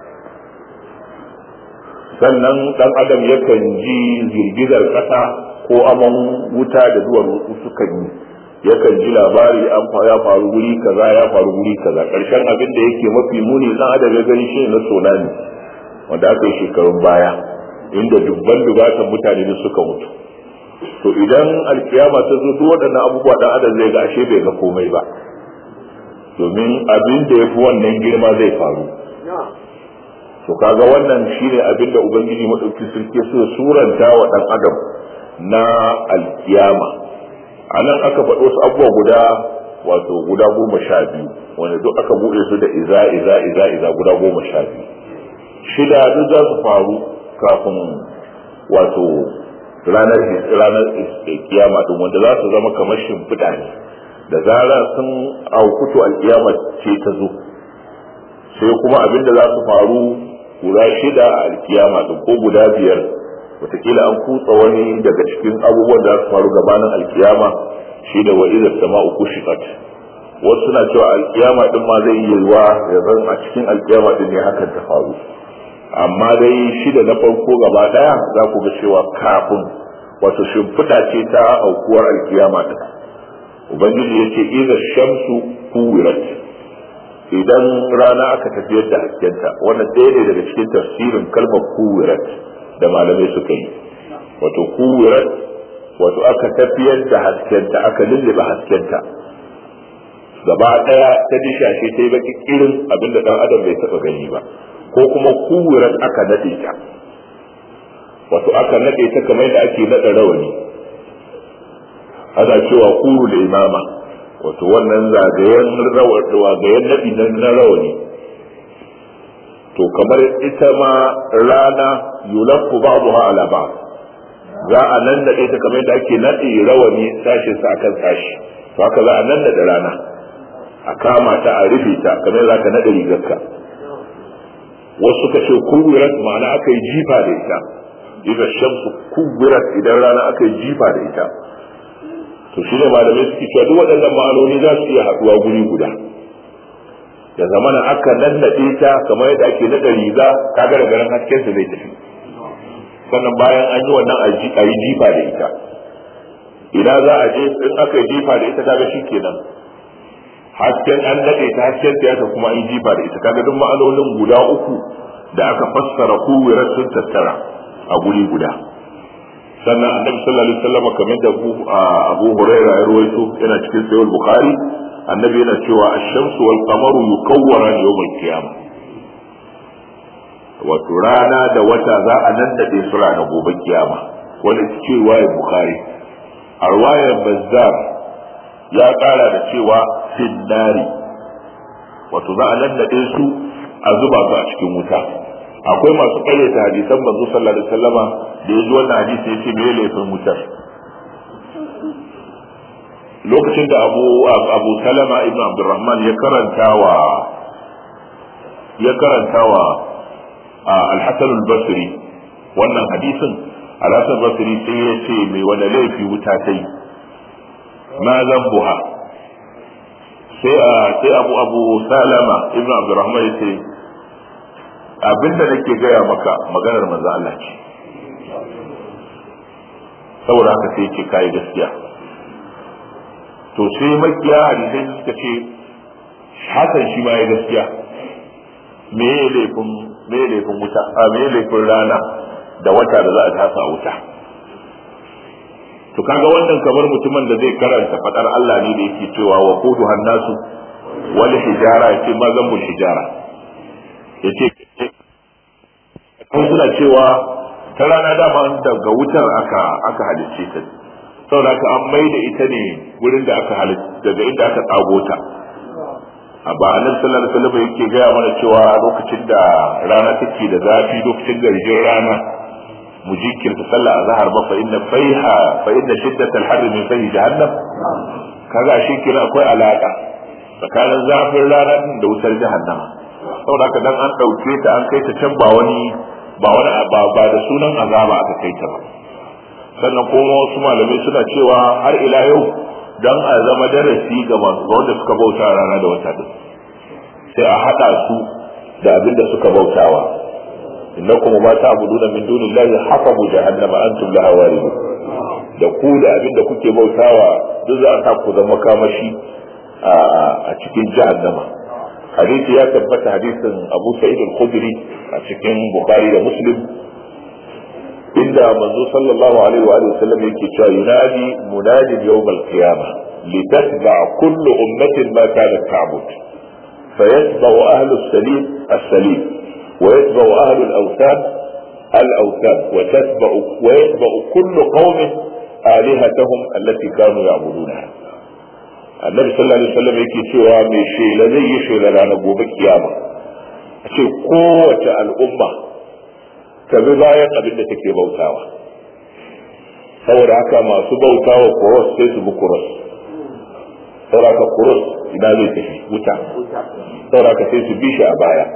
sannan dan adam yakan ji girgizar kasa ko aman wuta da duwar sukan yi yakan ji labari an ya faru guri kaza ya faru guri kaza karshen abin da yake mafi muni dan adam ya gani shi na tsunami wanda aka yi shekarun baya inda dubban dubatan mutane da suka mutu to idan alkiyama ta zo duk waɗannan abubuwa dan adam zai ga ashe bai ga komai ba domin abin da ya fi wannan girma zai faru to kaga wannan shine abin da ubangiji madauki sarki so suranta wa dan adam na alkiyama a nan aka faɗo wasu abubuwa guda wato guda goma sha biyu wanda duk aka buɗe su da iza iza iza iza guda goma sha biyu shida duk za su faru kafin wato ranar ranar kiyama din wanda za su zama kamar shimfiɗa ne da zarar sun aukuto alkiyama ce ta zo sai kuma abin da za su faru guda shida a alkiyama din ko guda biyar wataƙila an kutsa wani daga cikin abubuwan da za su faru gabanin alkiyama shi da wa idar sama uku shiqat wasu suna cewa alkiyama din ma zai iya yiwa ya zan a cikin alkiyama din ne hakan ta faru amma dai shida na farko gaba daya za ku ga cewa kafin wato shimfiɗa ce ta aukuwar alkiyama din ubangiji ya ce iza shamsu kuwirat idan rana aka tafiyar da haskenta wannan ɗaya ne daga cikin tafsirin kalmar kuwirat da malamai suka yi wato kuwirat wato aka tafiyar da haskenta aka lullube haskenta gaba ɗaya ta dishashe ta yi baki irin abinda ɗan adam bai taɓa gani ba ko kuma kuwirat aka naɗe ta wato aka naɗe ta kamar da ake naɗa rawani ana cewa kuru da imama wato wannan zagayen zagayen naɗi na rawani to kamar ita ma rana yulafu ba'daha ala ba'd za a nan da ita kamar da ake naɗe rawani sashin sa akan sashi to haka za a nan da rana a kama ta a rufe ta kamar za ka naɗe rigarka wasu suka ce kuwirat ma'ana aka yi jifa da ita idan shamsu kuwirat idan rana aka yi jifa da ita to shi ne malamai suke cewa duk waɗannan ma'anoni za su iya haɗuwa guri guda da zamana aka nannaɗe ta kamar yadda ake naɗa riga kaga da garin hasken sa zai tafi sannan bayan an yi wannan a yi jifa da ita idan za a je in aka yi jifa da ita kaga shi kenan hasken an naɗe ta hasken ta kuma an yi jifa da ita kaga duk ma'anonin guda uku da aka fassara kuwirar sun tattara a guri guda sannan annabi sallallahu alaihi wasallam kamar da Abu Hurairah ya rawaito yana cikin sahih Bukhari annabi yana cewa ash-shamsu wal qamaru yukawwaran yawm al-qiyamah wato rana da wata za a nan da su rana gobe kiyama wanda ce riwayar Bukhari a riwayar Bazzar ya kara da cewa finnari wato za a nan da su a zuba su a cikin wuta akwai masu karyata hadisan manzo sallallahu alaihi wasallama da ya ji wannan hadisi ya ce me laifin wutar lokacin da abu abu salama ibn abdurrahman ya karanta wa ya karanta wa al-hasan al-basri wannan hadisin al-hasan al-basri sai ya ce mai wani laifi wuta ta yi ma zambuha sai sai abu abu salama ibn abdurrahman ya ce abinda nake gaya maka maganar manzo Allah ce saboda haka sai ce kai gaskiya to sai makiya hadisai suka ce hakan shi ma ya gaskiya me ya laifin me ya laifin wuta a me ya laifin rana da wata da za a tasa a wuta to kaga wannan kamar mutumin da zai karanta fadar Allah ne da yake cewa wa qudu hannasu wal hijara yace ma zambul hijara yace kan suna cewa ta rana dama daga wutar aka aka halicce ta saboda haka an mai da ita ne wurin da aka halicce daga inda aka tsago ta a ba annabi sallallahu alaihi wasallam yake gaya mana cewa lokacin da rana take da zafi lokacin garjin rana mu jinkirta sallah azhar ba fa inna faiha fa inna shiddatal harri min fahi jahannam kaga shi kira akwai alaka tsakanin zafin rana da wutar jahannama saboda haka dan an dauke ta an kai ta can ba wani ba wani ba ba da sunan azaba aka kai ta ba sannan kuma wasu malamai suna cewa har ila yau dan a zama darasi ga masu wanda suka bauta rana da wata din sai a hada su da abin da suka bautawa innakum ma ta'buduna min dunillahi hasabu jahannama antum laha waridun da ku da abin da kuke bautawa duk za a sa ku zama kamashi a cikin jahannama hadisi ya tabbata hadisin Abu Sa'id al-Khudri a cikin Bukhari da Muslim inda manzo sallallahu alaihi wa sallam yake cewa yunadi munadin yawm al-qiyamah litatba kullu ummatin ma kanat ta'bud فيتبع أهل السليم السليم ويتبع أهل الأوثان الأوثان وتتبع ويتبع كل قوم آلهتهم التي كانوا يعبدونها annabi sallallahu alaihi wasallam yake cewa mai shela zai yi shela ranar gobe kiyama a ce kowace al'umma ta bi bayan abin da take bautawa saboda haka masu bautawa kuros sai su bi kuros saboda haka kuros ina zai tafi wuta saboda haka sai su bi shi a baya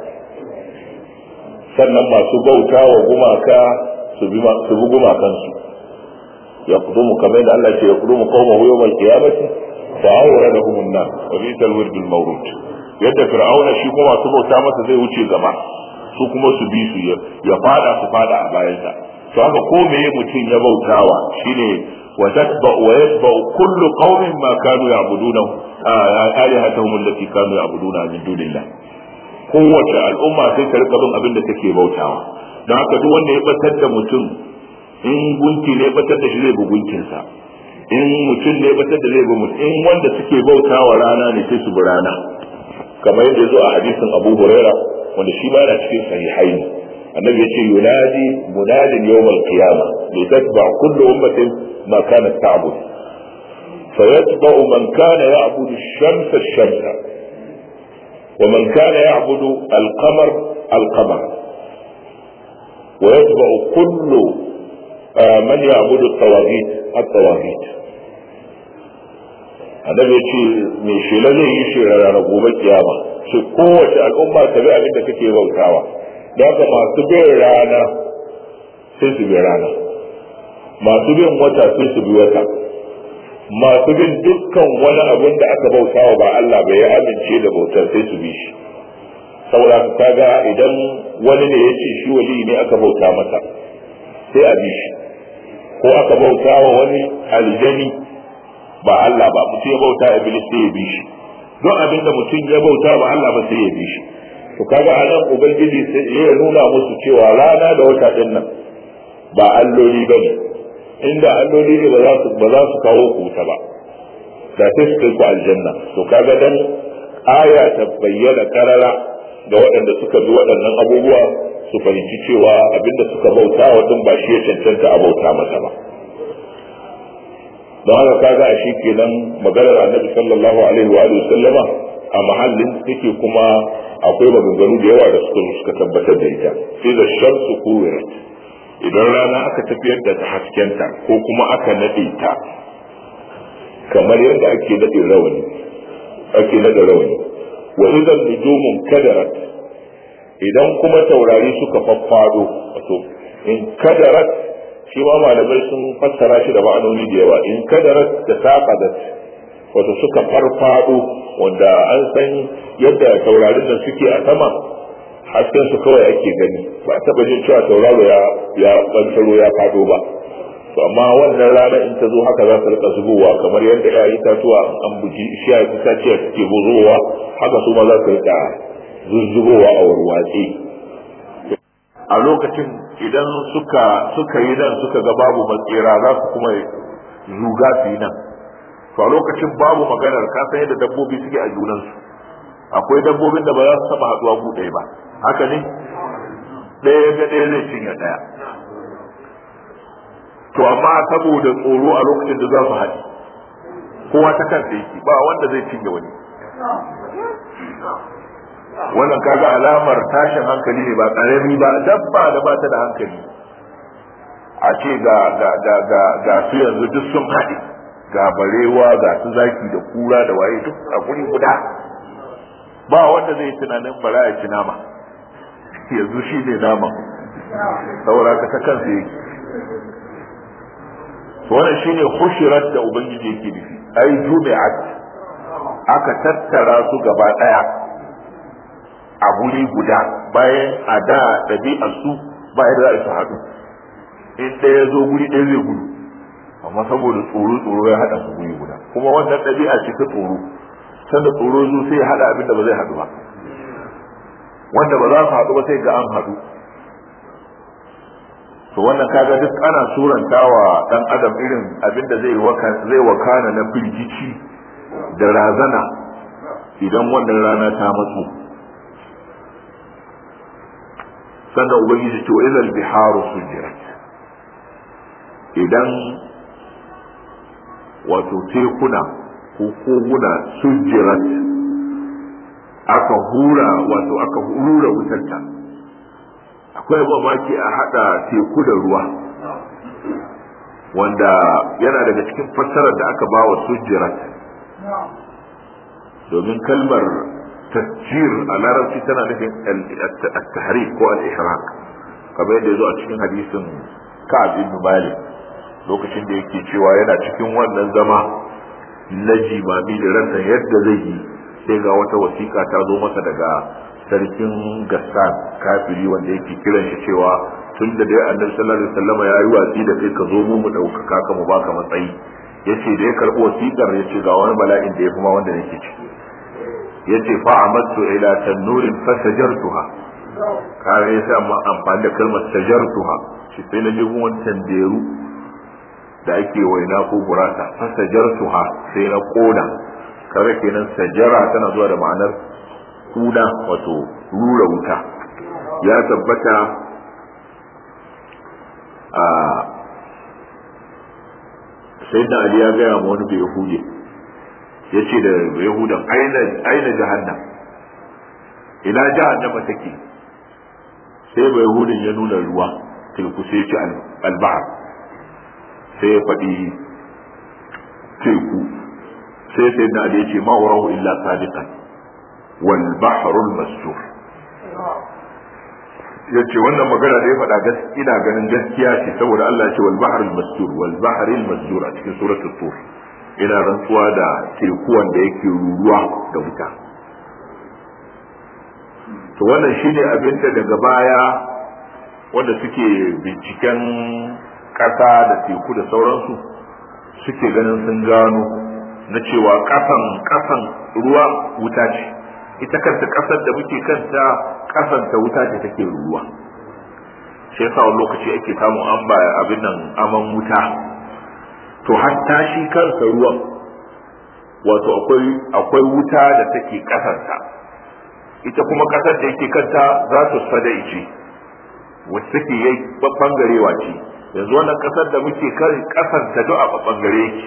sannan masu bautawa gumaka su bi gumakansu ya kudumu kamar da Allah ce ya kudumu kawo yawmal qiyamati fa awradahum an-nar wa bi'sa al-wird al-mawrud yadda fir'auna shi kuma masu bauta masa zai wuce gaba su kuma su bi su ya fada su fada a bayansa to haka ko meye mutum ya bautawa shine wa tatba wa yatba kullu qaumin ma kanu ya'buduna alihatahum allati kanu ya'buduna min dunillah kowace al'umma sai ta rika bin abin da take bautawa don haka duk wanda ya batar da mutum in gunki ne batar da shi zai bi gunkinsa in mutum ne batar da zai bi mutum in wanda suke bautawa rana ne sai su bi rana kamar yadda ya zo a hadisin abu huraira wanda shi ma yana cikin sahihaini annabi yace yunadi munadin yawmal qiyama li tatba kullu ummatin ma kanat ta'bud فيتبع من كان يعبد الشمس الشمس ومن كان يعبد القمر القمر ويتبع كل من يعبد الطواغيت الطواغيت annabi ya ce mai shela zai yi shi ranar gobe kiyama shi kowace al'umma ta bi abin da kake bautawa da haka masu bin rana sai su bi rana masu bin wata sai su bi wata masu bin dukkan wani abin da aka bautawa ba Allah bai ya amince da bautar sai su bi shi saboda ka kaga idan wani ne ya ce shi wali ne aka bauta masa sai a bi shi ko aka bauta wa wani aljani ba Allah ba mutum ya bauta iblis sai ya bi shi don abin da mutum ya bauta ba Allah ba sai ya bi shi to kaga a nan ubangiji sai ya nuna musu cewa rana da wata din nan ba alloli ba ne inda alloli ne ba za su ba za su kawo ku ta ba da sai su kai ku aljanna to kaga dan aya ta bayyana karara ga waɗanda suka bi waɗannan abubuwa su fahimci cewa abinda suka bauta wa din ba shi ya cancanta a bauta masa ba don haka kaga a shi kenan maganar annabi sallallahu alaihi wa sallama a mahallin take kuma akwai maganganu da yawa da suka suka tabbatar da ita sai da shamsu kuwirat idan rana aka tafiyar da ta haskenta ko kuma aka nade ta kamar yadda ake nade rawani ake nade rawani wa idan nujumun kadarat idan kuma taurari suka faffado wato in kadarat shi ma malamai sun fassara shi da ma'anoni da yawa in kadarat da saqadat wato suka farfado wanda an san yadda taurarin da suke a sama hasken su kawai ake gani ba a taba jin cewa tauraro ya ya bantaro ya fado ba to amma wannan rana in ta zo haka za ta rika zubowa kamar yadda ya itatuwa an buji shi ya itaciya suke buzowa haka su ma za su rika zuzzubowa a warwatse a lokacin idan suka suka yi nan suka ga babu matsira za su kuma zuga su yi nan to a lokacin babu maganar ka san yadda dabbobi suke a junansu akwai dabbobin da ba za su taba haduwa ku ɗaya ba haka ne ɗaya ga ɗaya zai cinye ɗaya to amma saboda tsoro a lokacin da za su haɗi kowa ta kansa yake ba wanda zai cinye wani wannan kaga alamar tashin hankali ne ba karami ba dabba da ba ta da hankali a ce ga ga ga ga ga su yanzu duk sun haɗe ga barewa ga su zaki da kura da waye duk a guri guda ba wanda zai tunanin bara ya ci nama yanzu shi ne nama saboda ka ta kansa yake wannan shine hushirat da ubangiji yake nufi ai jumi'at aka tattara su gaba daya a guri guda bayan a da ɗabi'ar su bayan da za su haɗu in ɗaya zo guri ɗaya zai gudu amma saboda tsoro tsoro ya haɗa su guri guda kuma wannan ɗabi'a ce ta tsoro sanda tsoro zo sai ya haɗa abin da ba zai haɗu ba wanda ba za su haɗu ba sai ga an haɗu to wannan kaga duk ana surantawa dan adam irin abin da zai zai wakana na firgici da razana idan wannan rana ta matsu sannan ubangiji to idan biharu sujirat idan wato tekuna ko koguna sujirat aka hura wato aka hura wutarta akwai mamaki a hada teku da ruwa wanda yana daga cikin fassarar da aka ba wa sujirat domin kalmar tasjir a larabci tana nufin at-tahrik ko al-ihraq kamar yadda yazo a cikin hadisin Ka'ab ibn Malik lokacin da yake cewa yana cikin wannan zama na jimami da rasa yadda zai yi sai ga wata wasiƙa ta zo masa daga sarkin gassan kafiri wanda yake kiran shi cewa tun da dai annabi sallallahu alaihi wasallam ya yi watsi da kai ka zo mu mu ɗaukaka ka mu baka matsayi yace da ya karɓi wasiƙar yace ga wani bala'in da ya fi ma wanda nake ciki yace fa amattu ila tanurin fasajartuha kare yasa amma amfani da kalmar sajartuha shi sai na je gun tanderu da ake waina ko gurasa fasajartuha sai na koda kare kenan sajara tana zuwa da ma'anar kuna wato rura wuta ya tabbata a sai da ali ya gaya ma wani bai yahudi ya ce da yahudan aina jahannam ina jahannama take sai bai yahudin ya nuna ruwa teku sai ce albahar sai ya faɗi teku sai sai da ali ya ce ma'urahu illa sadiqan wal bahrul masjur ya ce wannan magana da ya faɗa ina ganin gaskiya ce saboda Allah ya ce wal bahrul masjur wal bahril masjur a cikin suratul tur ina rantsuwa da teku wanda yake ruruwa da wuta to wannan shine abin da daga baya wanda suke binciken ƙasa da teku da sauransu suke ganin sun gano na cewa ƙasan ƙasan ruwa wuta ce ita kanta ƙasar da muke kanta ƙasan ta wuta ce take ruwa shi yasa wani lokaci ake samun an ba abin nan aman wuta to hatta shi kansa ruwan wato akwai akwai wuta da take ƙasarta ita kuma ƙasar da yake kanta za su sada ice wacce take yi bangarewa ce yanzu wannan ƙasar da muke kan ƙasar ta duk a bangare yake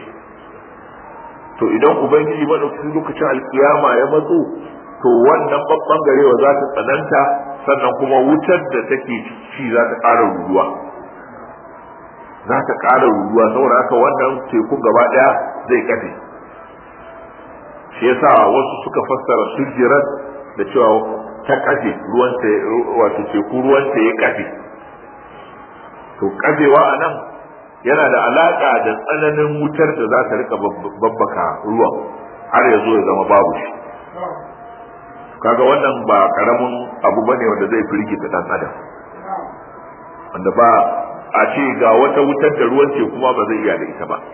to idan ubangiji madaukakin lokacin alkiyama ya matso to wannan babban garewa za ta tsananta sannan kuma wutar da take ci za ta ƙara ruruwa za ta ƙara ruruwa saboda haka wannan tekun gaba ɗaya zai kafe shi yasa wasu suka fassara sujjirat da cewa ta kafe ruwanta wato teku ruwanta ya kafe to kafewa a nan yana da alaƙa da tsananin wutar da za ta rika babbaka ruwan har ya zo ya zama babu shi kaga wannan ba karamin abu bane wanda zai firgita dan adam wanda ba a ce ga wata wutar da ruwan ce kuma ba zai iya da ita ba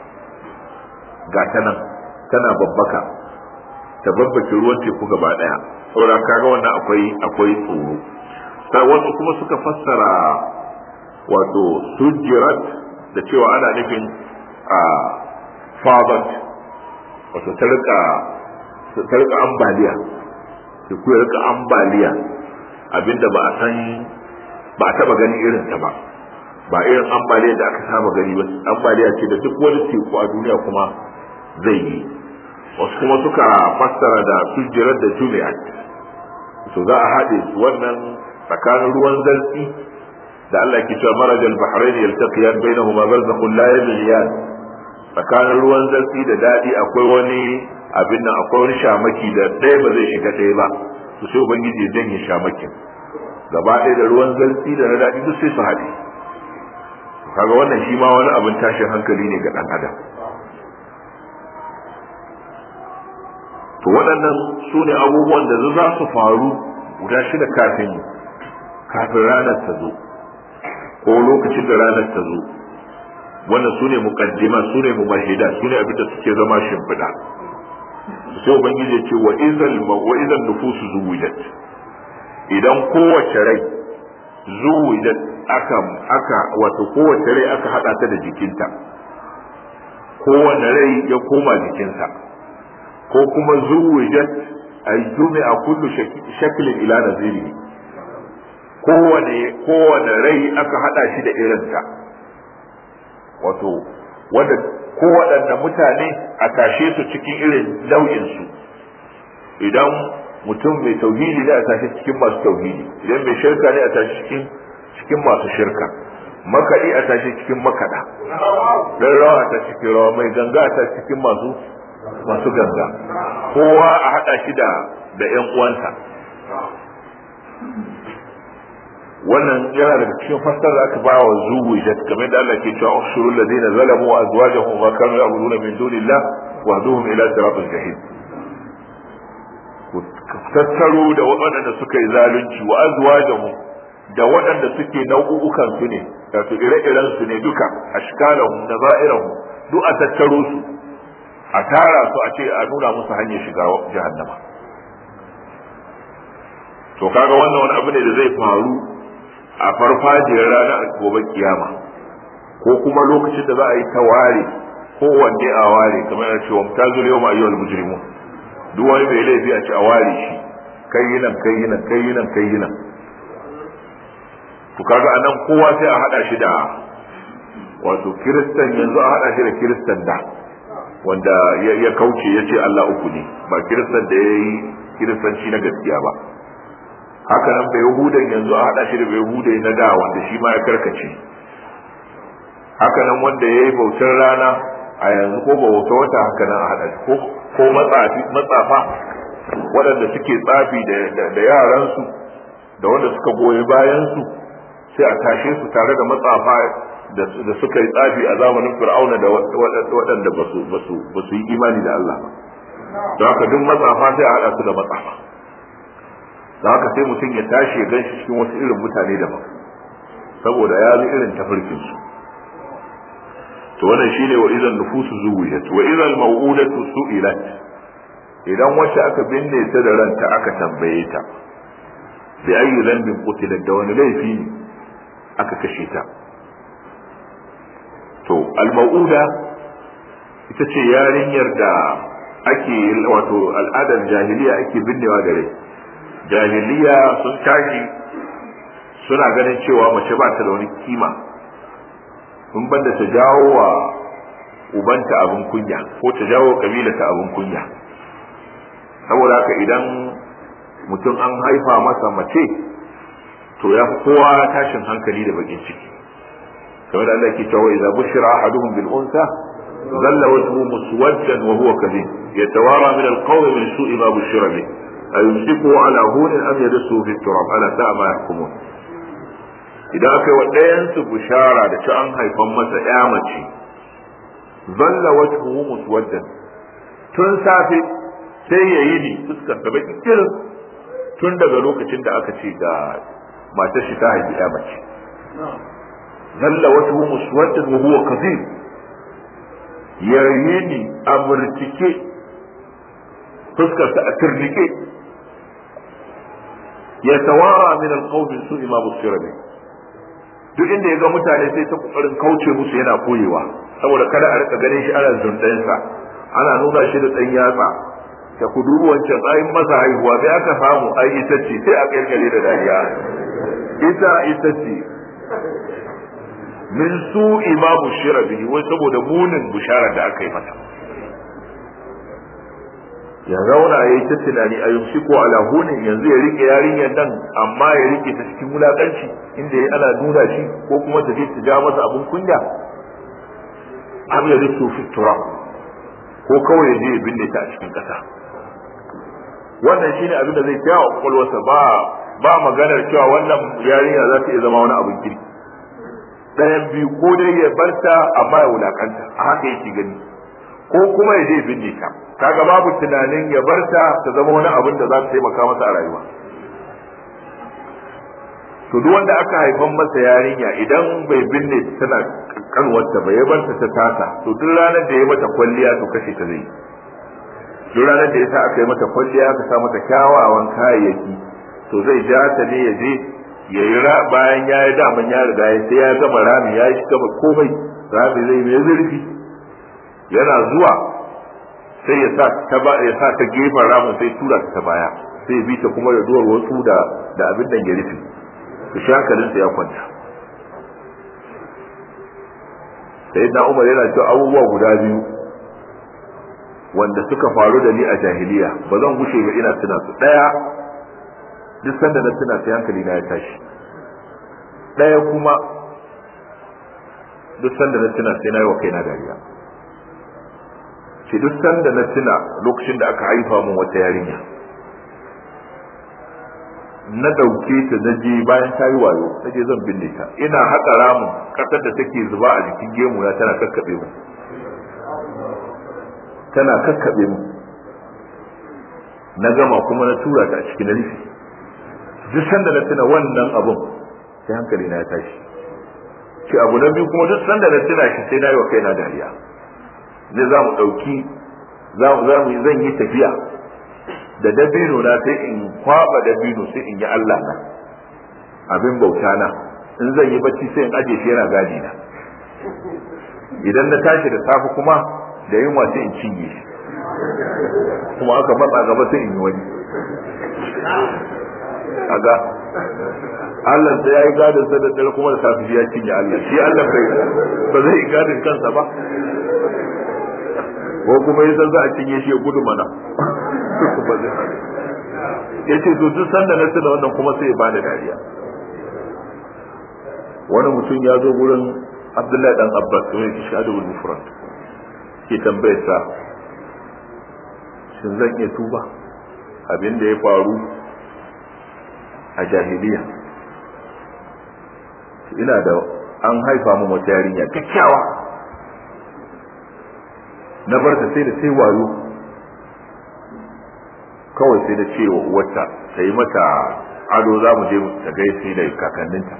ga ta nan tana babbaka ta babbake ruwan teku gaba daya saboda kaga wannan akwai akwai tsoro sai wasu kuma suka fassara wato sujirat da cewa ana nufin a fadat wato ta rika ta rika ambaliya da ku rika ambaliya abinda ba a san ba a taba gani irin ta ba ba irin ambaliya da aka saba gani ba ambaliya ce da duk wani teku a duniya kuma zai yi wasu kuma suka fassara da sujjirar da jumi'at to za a haɗe su wannan tsakanin ruwan zartsi da Allah ke cewa marajal bahrain yaltaqiyan bainahuma barzakhun la yabghiyan tsakanin ruwan zartsi da dadi akwai wani abin nan akwai wani shamaki da ɗaya ba zai shiga ɗaya ba to sai ubangiji ya janye shamakin gaba ɗaya da ruwan zartsi da na dadi duk sai su haɗe kaga wannan shi ma wani abin tashin hankali ne ga ɗan adam to waɗannan su ne abubuwan da za su faru guda shida kafin kafin ranar ta zo ko lokacin da ranar ta zo wannan su ne muqaddima su ne mumahida su ne abinda suke zama shimfiɗa sai ubangiji ya ce wa izal wa izal nufusu zuwijat idan kowace rai zuwijat aka aka wato kowace rai aka hada ta da jikinta kowane rai ya koma jikinsa ko kuma zuwijat ay jumi'a kullu shaklin ila nazirihi kowane kowane rai aka hada shi da irinsa wato wanda kowaɗanne mutane a tashe su cikin irin nau'insu idan mutum mai tauhidi ne a tashi cikin masu tauhidi idan mai shirka ne a tashi cikin cikin masu shirka makaɗi a tashi cikin makaɗa ɗan rawa ta cikin rawa mai ganga a tashi cikin masu masu ganga kowa a haɗa shi da da ƴan uwansa wannan yana daga cikin fassar da aka bawa zuwu da kamar da Allah ke cewa ushurul ladina zalamu wa azwajuhum wa kanu ya'buduna min dunillah wahduhum ila siratil jahim ku tattaro da waɗanda suka yi zalunci wa azwajahum da waɗanda suke nau'ukan su ne wato ire-iren su ne duka ashkalahum da za'irahum duk a tattaro su a tara su a ce a nuna musu hanyar shiga jahannama to kaga wannan wani abu ne da zai faru a farfajiyar ranar gobe kiyama ko kuma lokacin da za a yi ta ware kowanne a ware kamar yana cewa mutazul yau ma ayyuhal mujrimun duk wani mai laifi a ce a ware shi kai yi nan kai yi nan kai yi nan kai yi nan to kaga anan kowa sai a hada shi da wato kiristan yanzu a hada shi da kiristan da wanda ya kauce ya ce Allah uku ne ba kiristan da ya yi kiristanci na gaskiya ba haka nan bai yahudan yanzu a hada shi da bai yahudai na da wanda shi ma ya karkace haka nan wanda ya yi bautar rana a yanzu ko bauta wata haka nan a hada shi ko ko matsafa waɗanda suke tsafi da yaransu da wanda suka goyi bayansu sai a tashe su tare da matsafa da suka yi tsafi a zamanin fir'auna da waɗanda ba su yi imani da Allah ba don haka duk matsafa sai a haɗa su da matsafa don haka sai mutum ya tashi ya gan shi cikin wasu irin mutane daban saboda ya bi irin tafarkin su to wannan shine wa idan nufusu zuwiyat wa idan maw'udatu su'ilat idan wacce aka binne ta da ranta aka tambaye ta bi ayi dhanbin qutilat da wani laifi aka kashe ta to al-maw'uda ita ce yarinyar da ake wato al'adar jahiliya ake binnewa da rai jahiliya sun tashi suna ganin cewa mace ba ta da wani kima sun banda ta jawo wa ubanta abin kunya ko ta jawo kabila ta abin kunya saboda haka idan mutum an haifa masa mace to ya kowa tashin hankali da bakin ciki kamar da Allah ke cewa idza bushira ahaduhum bil unsa ظل وجهه مسودا وهو كذب يتوارى من القوم من سوء ما بشر به أيمسكه على هون أم يدسه في التراب ألا ساء ما يحكمون idan aka yi wa ɗayansu bishara da ci an haifan masa ya mace zalla wajhuhu muswaddan tun safe sai ya yi ni fuskar ta baki kirin tun daga lokacin da aka ce ga matar shi ta haifi ya mace zalla wajhuhu muswaddan wa huwa kadhib ya yi ni a murtike fuskar ta a turnike ya tawara min alqawmi su'i ma busira bihi duk inda ya ga mutane sai ta kokarin kauce musu yana koyewa saboda kada a rika ganin shi ana zundansa ana nuna shi da dan yatsa ta kudu wancan tsayin masa haihuwa bai aka samu ai ita ce sai a kirkire da dariya ita ita ce min su ma bushira bihi wai saboda munin bushara da aka yi mata ya zauna ya yi ta tunani a yumshi ko ala hunin yanzu ya rike yarinyar nan amma ya rike ta cikin wulakanci inda ya ana nuna shi ko kuma ta je ta ja masa abin kunya am ya rusu fi turab ko kawai ya je ya binne ta a cikin kasa wannan shine abin da zai kyawa kwakwalwarsa ba ba maganar cewa wannan yarinya za ta iya zama wani abin kirki ɗayan biyu ko dai ya barta amma ya wulakanta a haka yake gani ko kuma ya je binne ta kaga babu tunanin ya bar ta ta zama wani abin da za ta taimaka masa a rayuwa to duk wanda aka haifan masa yarinya idan bai binne tana kanwarta ba ya bar ta ta tasa to duk ranar da ya mata kwalliya to kashe ta zai duk ranar da ya sa aka yi mata kwalliya aka sa mata kyawawan kayayyaki to zai ja ta ne ya je ya yi bayan ya yi daman ya riga ya sai ya gama rami ya yi gama komai rami zai mai zurfi yana zuwa sai ya sa ta ba ya sa ta gefen ramin sai tura ta ta baya sai bi ta kuma da duwar wasu da da abin da ya rufe to shi hankalin sa ya kwanta sai da Umar yana cewa abubuwa guda biyu wanda suka faru da ni a jahiliya ba zan gushe ba ina tuna su daya duk sanda na tuna sai hankali na ya tashi daya kuma duk sanda na tuna sai na yi wa kaina dariya ce duk sanda na tuna lokacin da aka haifa mun wata yarinya na dauke ta na je bayan ta yi wayo na je zan binne ta ina haƙa ramin ƙasar da take zuba a jikin gemu ya tana kakkaɓe mu tana kakkaɓe mu na gama kuma na tura ta a cikin rufi duk sanda na tuna wannan abun sai hankali na ya tashi ce abu na biyu kuma duk sanda na tuna shi sai na yi wa kaina dariya zai za mu ɗauki za mu zan yi tafiya da dabino na sai in kwaba dabino sai in yi Allah na abin bauta na in zan yi bacci sai in aje shi yana gadi na idan na tashi da safe kuma da yunwa sai in cinye shi kuma aka matsa gaba sai in yi wani aga Allah sai ya yi gadin sa da dare kuma da safe ya cinye Allah shi Allah bai ba zai gadin kansa ba ko kuma ya san za a cinye shi ya gudu mana ya ce to duk sanda na tuna wannan kuma sai ya bani dariya wani mutum ya zo gurin Abdullahi dan Abbas to yake shahadul mufrad ke tambayar sa shin zan iya tuba abin da ya faru a jahiliya ina da an haifa mu wata yarinya kyakkyawa na bar ta sai da sai wayo kawai sai da cewa uwarta ta yi mata ado za mu je ta gaisi da kakanninta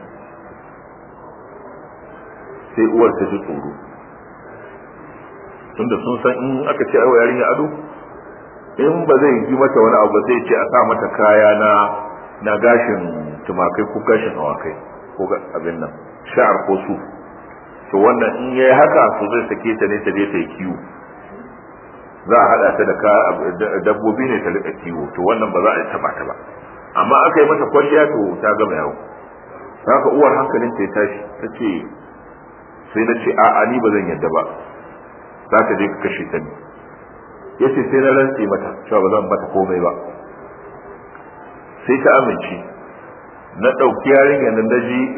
sai uwar ta ji tsoro tunda sun san in aka ce aiwa yarinya ado in ba zai yi mata wani abu ba zai ce a sa mata kaya na na gashin tumakai ko gashin awakai ko abin nan sha'ar ko su to wannan in yayi haka to zai sake ta ne ta je ta yi kiwo za a hada ta da dabbobi ne ta rika kiwo to wannan ba za a taba ta ba amma aka yi mata kwalliya to ta gama yawo haka uwar hankalin ta ya tashi ta ce sai na ce a'a ni ba zan yadda ba za ka je ka kashe ta ne ya ce sai na rantse mata cewa ba zan mata komai ba sai ta amince na ɗauki yarinyar nan na ji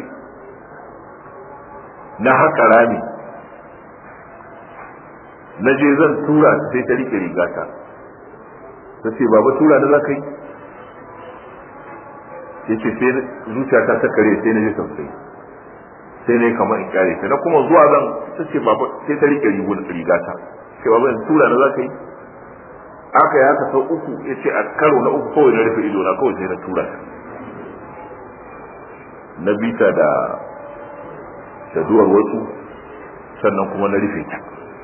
na haka rami na je zan tura ta sai ta rike rigata ta ce baba tura da za ka yi ya ce sai zuciyata ta kare sai na je tausayi sai na yi kamar in kare ta na kuma zuwa zan ta ce baba sai ta rike rigata ce baba in tura da za ka yi aka yi haka sau uku ya ce a karo na uku kawai na rufe ido na kawai sai na tura ta na bita da da duwar wasu sannan kuma na rufe ta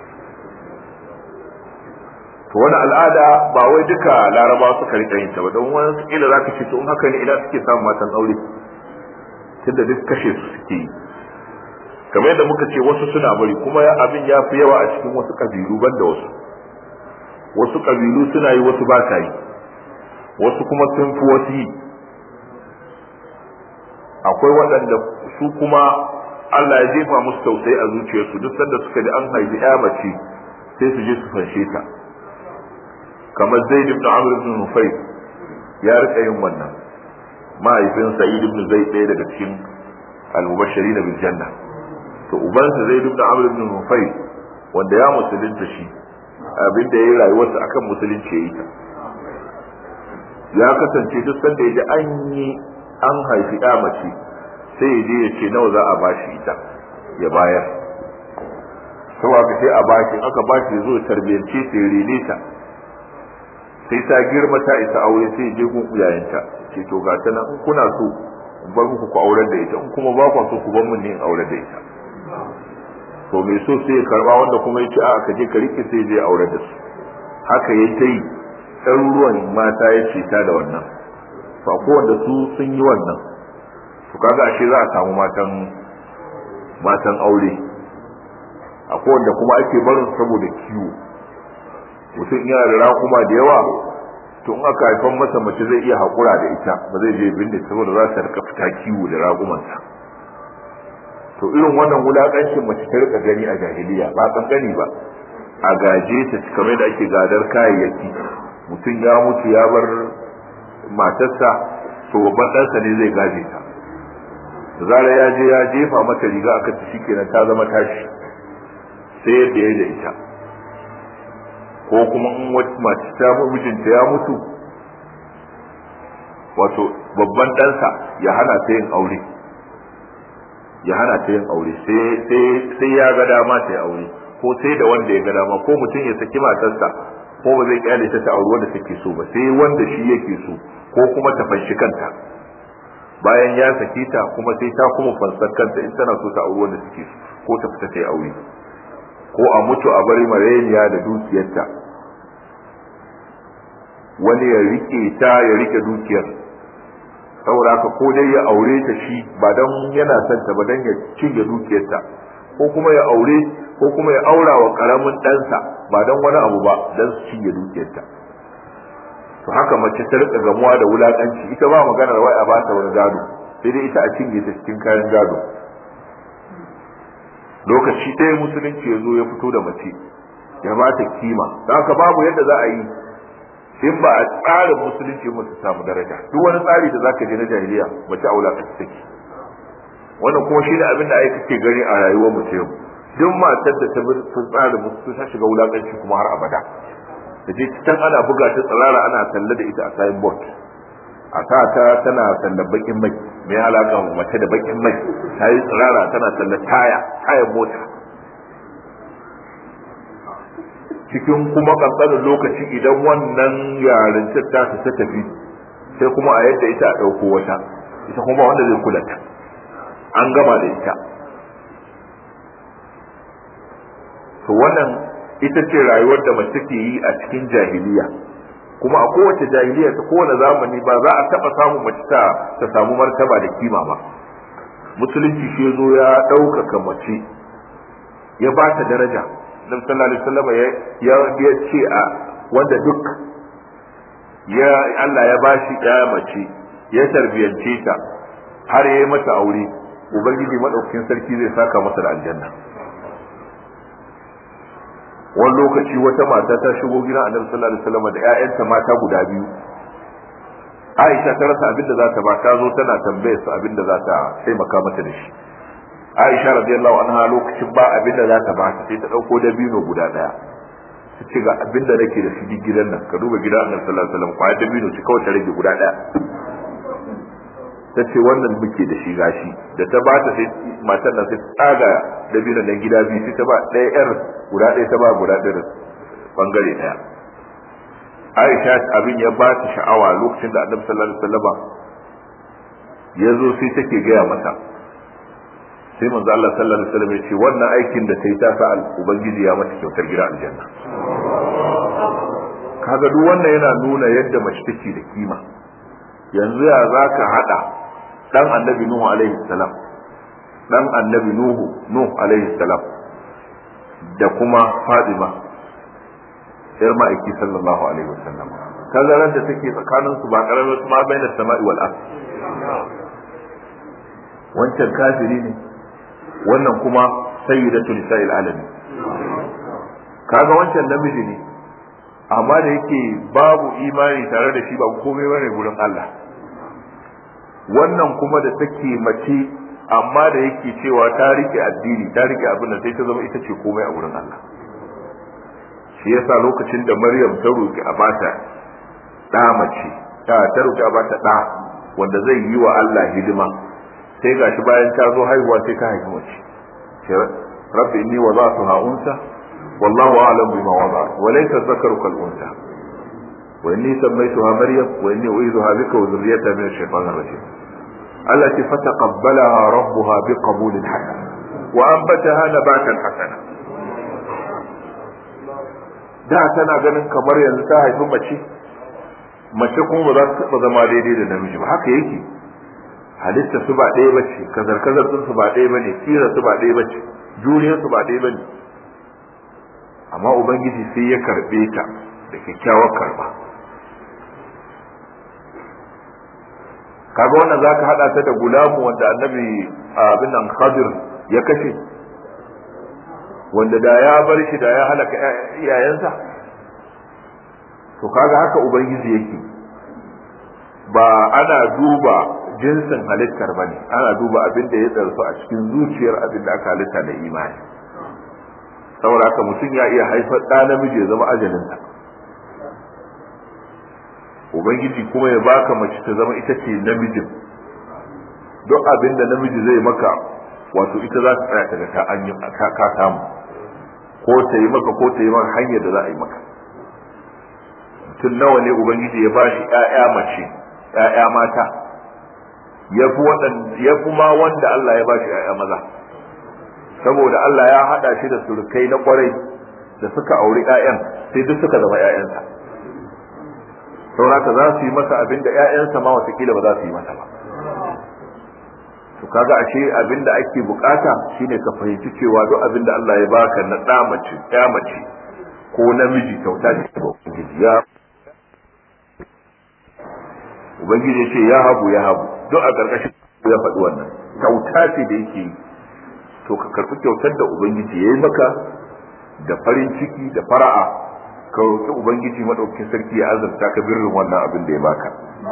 to wani al'ada ba wai duka larabawa suka rika yin ta ba don wani kila za ka ce to in haka ne ina suke samun matan aure tunda duk kashe su suke yi kamar yadda muka ce wasu suna bari kuma abin ya fi yawa a cikin wasu kabilu ban da wasu wasu kabilu suna yi wasu ba sa yi wasu kuma sun fi wasu yi akwai waɗanda su kuma Allah ya jefa musu tausayi a zuciyarsu duk sanda suka ji an haifi ya mace sai su je su fanshe ta kamar Zaid ibn Amr ibn Nufayl ya rika yin wannan mahaifin Sa'id ibn Zaid ɗaya daga cikin al-mubashirin bil janna to ubansa Zaid ibn Amr ibn Nufayl wanda ya musulunta shi abin da ya yi rayuwarsa akan musulunci ya yi ta ya kasance duk sanda ya ji an yi an haifi ya mace sai ya je ya ce nawa za a bashi ita ya bayar sau aka sai a bashi aka bashi zo tarbiyance ta ya rene ta sai ta girma ta isa aure sai je gun iyayenta ce to ga ta nan in kuna so in bar muku ku aurar da ita in kuma ba ku so ku bar mun ne in aurar da ita to mai so sai ya karba wanda kuma ya ce a ka je ka rike sai je aurar da su haka ya ta yi ɗaruruwan mata ya ce ta da wannan to ko wanda su sun yi wannan to kaga ashe za a samu matan matan aure akwai wanda kuma ake barin saboda kiwo mutum yana da rakuma da yawa to in aka haifan masa mace zai iya haƙura da ita ba zai je binne saboda za ta rika fita kiwo da raƙumansa to irin wannan wulaƙancin mace ta rika gani a jahiliya ba kankani ba a gaje ta kamar da ake gadar kayayyaki mutum ya mutu ya bar matarsa to babban ɗansa ne zai gaje ta da zarar ya je ya jefa mata riga aka ta shi kenan ta zama tashi sai yadda ya da ita ko kuma in wata mace ta mijinta ya mutu wato babban ɗansa ya hana ta yin aure ya hana ta yin aure sai ya ga dama ta yi aure ko sai da wanda ya ga dama ko mutum ya saki matarsa ko ba zai kyale ta ta auri wanda take so ba sai wanda shi yake so ko kuma ta fanshi kanta bayan ya saki ta kuma sai ta kuma fansar kanta in tana so ta auri wanda take so ko ta fita ta yi aure ko a mutu a bari mareniya da dukiyarta wani ya rike ta ya rike dukiyar saboda haka ko dai ya aure ta shi ba don yana son ta ba don ya cinye dukiyarta ko kuma ya aure ko kuma ya aura wa karamin ɗansa ba don wani abu ba don su cinye dukiyarta to haka mace ta rika gamuwa da wulakanci ita ba maganar wai a ba ta wani gado sai dai ita a cinye ta cikin kayan gado lokaci ɗaya musulunci ya zo ya fito da mace ya ba ta kima don haka babu yadda za a yi in ba a tsarin musulunci mu samu daraja duk wani tsari da zaka je na jahiliya mace aula ka take wannan kuma shi ne abin da ai kake gani a rayuwar mu yau duk matar da ta bi tsarin musulunci ta shiga wulakanci kuma har abada da je can ana buga ta tsirara ana talla da ita a sayin board a sa ta tana talla bakin mai mai alaka mace da bakin mai ta yi tsirara tana talla taya tayan mota cikin kuma kankanin lokaci idan wannan yarintar ta ta tafi sai kuma a yadda ita a ɗauko wata ita kuma wanda zai kula ta an gama da ita to wannan ita ce rayuwar da mace ke yi a cikin jahiliya kuma a kowace jahiliya ta kowane zamani ba za a taɓa samun mace ta ta samu martaba da kima ba musulunci shi zo ya ɗaukaka mace ya ba ta daraja Nabi sallallahu alaihi wasallam ya ya ce a wanda duk ya Allah ya bashi ya mace ya tarbiyance ta har yayi mata aure ubangiji madaukakin sarki zai saka masa da aljanna wani lokaci wata mata ta shigo gidan annabi sallallahu alaihi wasallam da ƴaƴanta mata guda biyu Aisha ta rasa abinda za ta ba ta zo tana tambayar su abinda za ta taimaka mata da shi Aisha radiyallahu anha lokacin ba abinda za ta ba sai ta dauko dabino guda daya ta ce ga abinda nake da shi gidan nan ka duba gidan Annabi sallallahu alaihi wasallam kwaya dabino ci kawai ta rage guda daya ta ce wannan muke da shi gashi da ta ba ta sai matan nan sai tsaga dabino nan gida biyu sai ta ba ɗaya yar guda ɗaya ta ba guda ɗaya bangare ɗaya Aisha abin ya ba ta sha'awa lokacin da Annabi sallallahu alaihi wasallam ya zo sai take gaya masa sai manzo Allah sallallahu alaihi wasallam ya ce wannan aikin da ta yi ta sa ubangiji ya mata kyautar gida aljanna kaga duk wannan yana nuna yadda mace take da kima yanzu ya zaka hada dan annabi nuhu alaihi salam dan annabi nuhu nuhu alaihi salam da kuma fatima yar ma'aiki sallallahu alaihi wasallam tazarar da take tsakanin su ba karamar ma bainas sama'i wal ard wancan kafiri ne wannan kuma sayyidatu nisa'il alami kaga wancan namiji ne amma da yake babu imani tare da shi ba komai bane gurin Allah wannan kuma da take mace amma da yake cewa ta rike addini ta rike abin da sai ta zama ita ce komai a gurin Allah shi yasa lokacin da Maryam ta roki a bata da mace ta ta roki a bata da wanda zai yi wa Allah hidima sai gashi bayan ta zo haihuwa sai ta haifi mace rabbi inni wada'tuha unsa wallahu a'lam bima wada'at wa laysa dhakaru kal unsa wa inni sammaytuha maryam wa inni u'idhuha bika wa dhurriyyataha min ash-shaytanir rajim التي فتقبلها ربها بقبول حسن وأنبتها نباتا حسنا da tana ganin kamar yanzu ta haifi mace mace kuma ba za ta taɓa zama daidai da namiji ba haka yake halitta su ba ɗaya ba ce kazar kazar su ba ɗaya ba ne kira su ba ɗaya ba ce juriyar su ba ɗaya ba ne amma ubangiji sai ya karɓe ta da kyakkyawar karɓa kaga wannan zaka hada ta da gulamu wanda annabi abin nan khadir ya kashe wanda da ya bar shi da ya halaka iyayensa to kaga haka ubangiji yake ba ana duba jinsin halittar ba ne ana duba abin da ya tsarsu a cikin zuciyar abin da aka halitta da imani saboda haka mutum ya iya haifar ɗa namiji ya zama ajalinsa ubangiji kuma ya baka mace ta zama ita ce namijin duk abin da namiji zai maka wato ita za ta tsaya ta ga ka samu ko ta yi maka ko ta yi maka hanyar da za a yi maka mutum nawa ne ubangiji ya bashi ƴaƴa mace ƴaƴa mata ya fi ya fi ma wanda Allah ya bashi ƴaƴa maza saboda Allah ya haɗa shi da surukai na kwarai da suka auri ƴaƴan sai duk suka zama ƴaƴansa sauraka za su yi masa abin da ƴaƴansa ma watakila ba za su yi masa ba to kaga ashe abin da ake bukata shine ka fahimci cewa duk abin da Allah ya baka na ɗa mace ƴa mace ko namiji kyauta ce ga ubangiji ya ubangiji ya ce ya habu ya habu duk a ƙarƙashin ya faɗi wannan kyauta ce da yake yi to ka karɓi kyautar da ubangiji ya yi maka da farin ciki da fara'a ka roƙi ubangiji maɗaukin sarki ya azurta ka birrin wannan abin da ya baka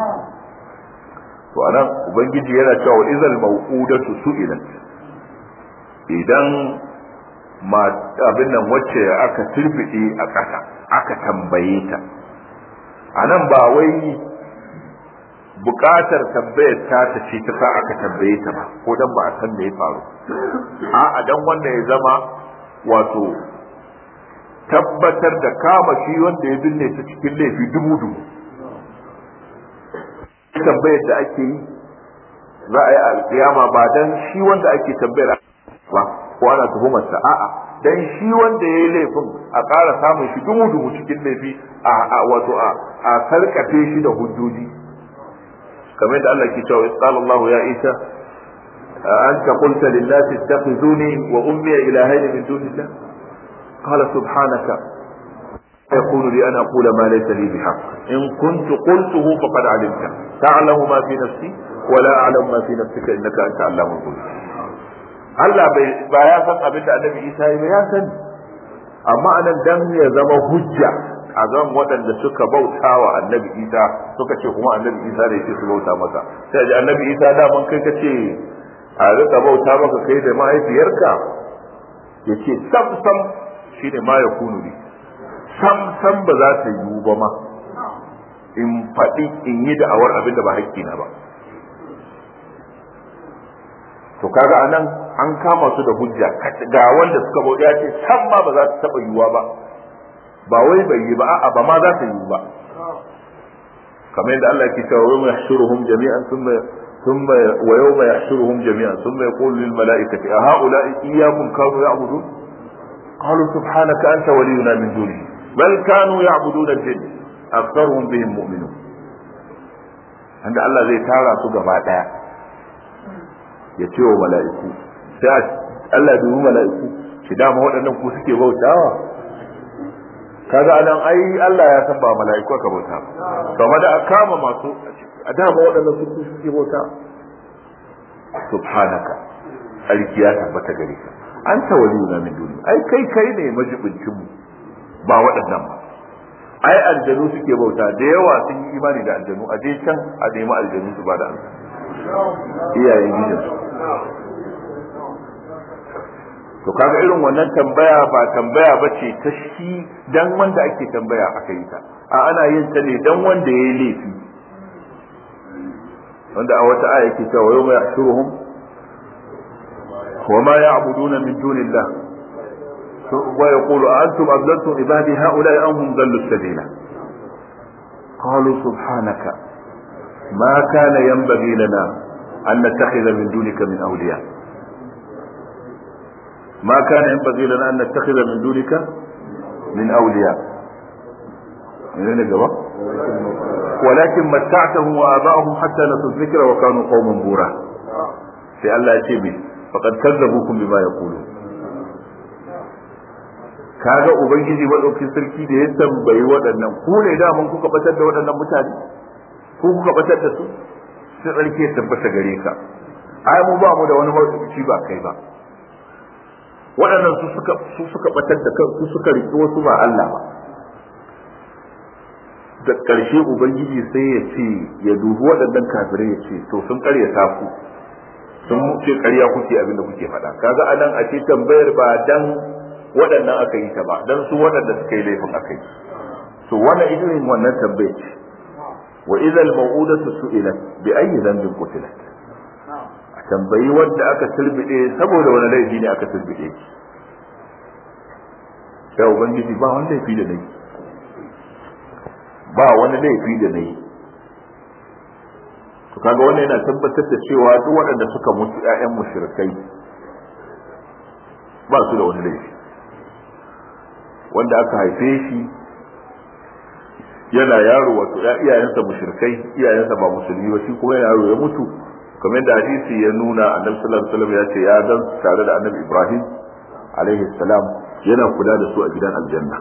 to anan ubangiji yana cewa izal mawqudatu su'ilat idan ma abin nan wacce aka turbide a ƙasa aka tambaye ta anan ba wai buƙatar tambayar ta ta ce ta sa aka tambaye ta ba ko dan ba a san me ya faru a'a dan wanda ya zama wato tabbatar da kama shi wanda ya binne ta cikin laifi dubu dubu tambayar da ake yi za a yi alkiyama ba dan shi wanda ake tambayar ba ko ana tuhumarsa a'a dan shi wanda ya yi laifin a ƙara samun shi dubu dubu cikin laifi a wato a sarkafe shi da hujjoji kamar da Allah ke cewa qala Allah ya Isa anta qulta lin nas ittakhizuni wa ummi ilahayn min dunillah qala subhanaka يكون لي أن أقول ما ليس لي بحق إن كنت قلته فقد علمت تعلم ما في نفسي ولا أعلم ما في نفسك إنك أنت علام الغيوب Allah ba ya san abin da annabi Isa ya ya sani amma anan dan ya zama hujja a zan waɗanda suka bauta wa annabi Isa suka ce kuma annabi Isa da yake su bauta masa sai ji annabi Isa da man kai kace a rika bauta maka kai da mahaifiyarka yace sam sam shine ma ya kunu ne sam sam ba za ta yiwu ba ma in faɗi in yi da'awar abin da ba haƙƙina ba to kaga anan an kama su da hujja ga wanda suka bauta ce sam ma ba za ta taɓa yiwuwa ba ba wai bai yi ba a'a ba ma za ta yiwu ba kamar yadda Allah ke cewa wa yahshuruhum jami'an thumma ثم ويوم يحشرهم جميعا ثم يقول للملائكة أهؤلاء إياكم كانوا يعبدون قالوا سبحانك أنت ولينا من دونه بل كانوا يعبدون الجن أكثرهم بهم مؤمنون عند الله زي تارى سوى دaya ya ce wa mala'iku sai Allah dubi mala'iku shi dama waɗannan ku suke bautawa kaga anan ai Allah ya san ba mala'iku aka bauta kamar da aka kama masu a dama waɗannan su suke bauta subhanaka alki ya tabbata gare ka an ta waliyuna min duni ai kai kai ne majibincin mu ba waɗannan ba ai aljanu suke bauta da yawa sun yi imani da aljanu a je can a nemi aljanu su ba da amsa iyayen gidansu to kaga irin wannan tambaya ba tambaya ba ce ta shi dan wanda ake tambaya aka yi ta a ana yin ta ne dan wanda ya yi laifi wanda a wata aya ke cewa yau mai ashuruhum wa ma ya'buduna min dunillah wa yaqulu a antum adlaltum ibadi haula'i am hum dallu sabila qalu subhanaka ma kana yanbaghi lana an nattakhidha min dunika min awliya ما كان ينبغي لنا أن نتخذ من دونك من أولياء من الجواب ولكن متعتهم وآباءهم حتى نسوا الذكر وكانوا قوما بورا في الله يتيبي فقد كذبوكم بما يقولون kaga ubangiji madaukin sarki da ya tambayi waɗannan ku ne da mun kuka batar da waɗannan mutane ku kuka batar da su sai tsarki ya tabbata gare ka ai mu ba mu da wani mawdu'i ba kai ba waɗannan su suka su suka batar da kan su suka riƙi wasu ba Allah ba da ƙarshe ubangiji sai ya ce ya dubi waɗannan kafirai ya ce to sun ƙaryata ku sun ce ƙarya kuke abin da kuke faɗa kaga anan a ce tambayar ba dan waɗannan aka yi ta ba dan su waɗanda suka yi laifin aka yi to wannan irin wannan tambayar ce wa idza al-maw'udatu su'ilat bi ayyi dhanbin qutilat tambayi wanda aka turbide saboda wani laifi ne aka turbide shi ya ubangiji ba wani laifi da nayi ba wani laifi da nayi to kaga wannan yana tabbatar da cewa duk waɗanda suka mutu ƴaƴan mushrikai ba su da wani laifi wanda aka haife shi yana yaro wato ya iyayensa mushrikai iyayensa ba musulmi ba shi kuma yana yaro ya mutu kamar da hadisi ya nuna annabi sallallahu alaihi wasallam ya ce ya dan tare da annabi Ibrahim alaihi salam yana kula da su a gidan aljanna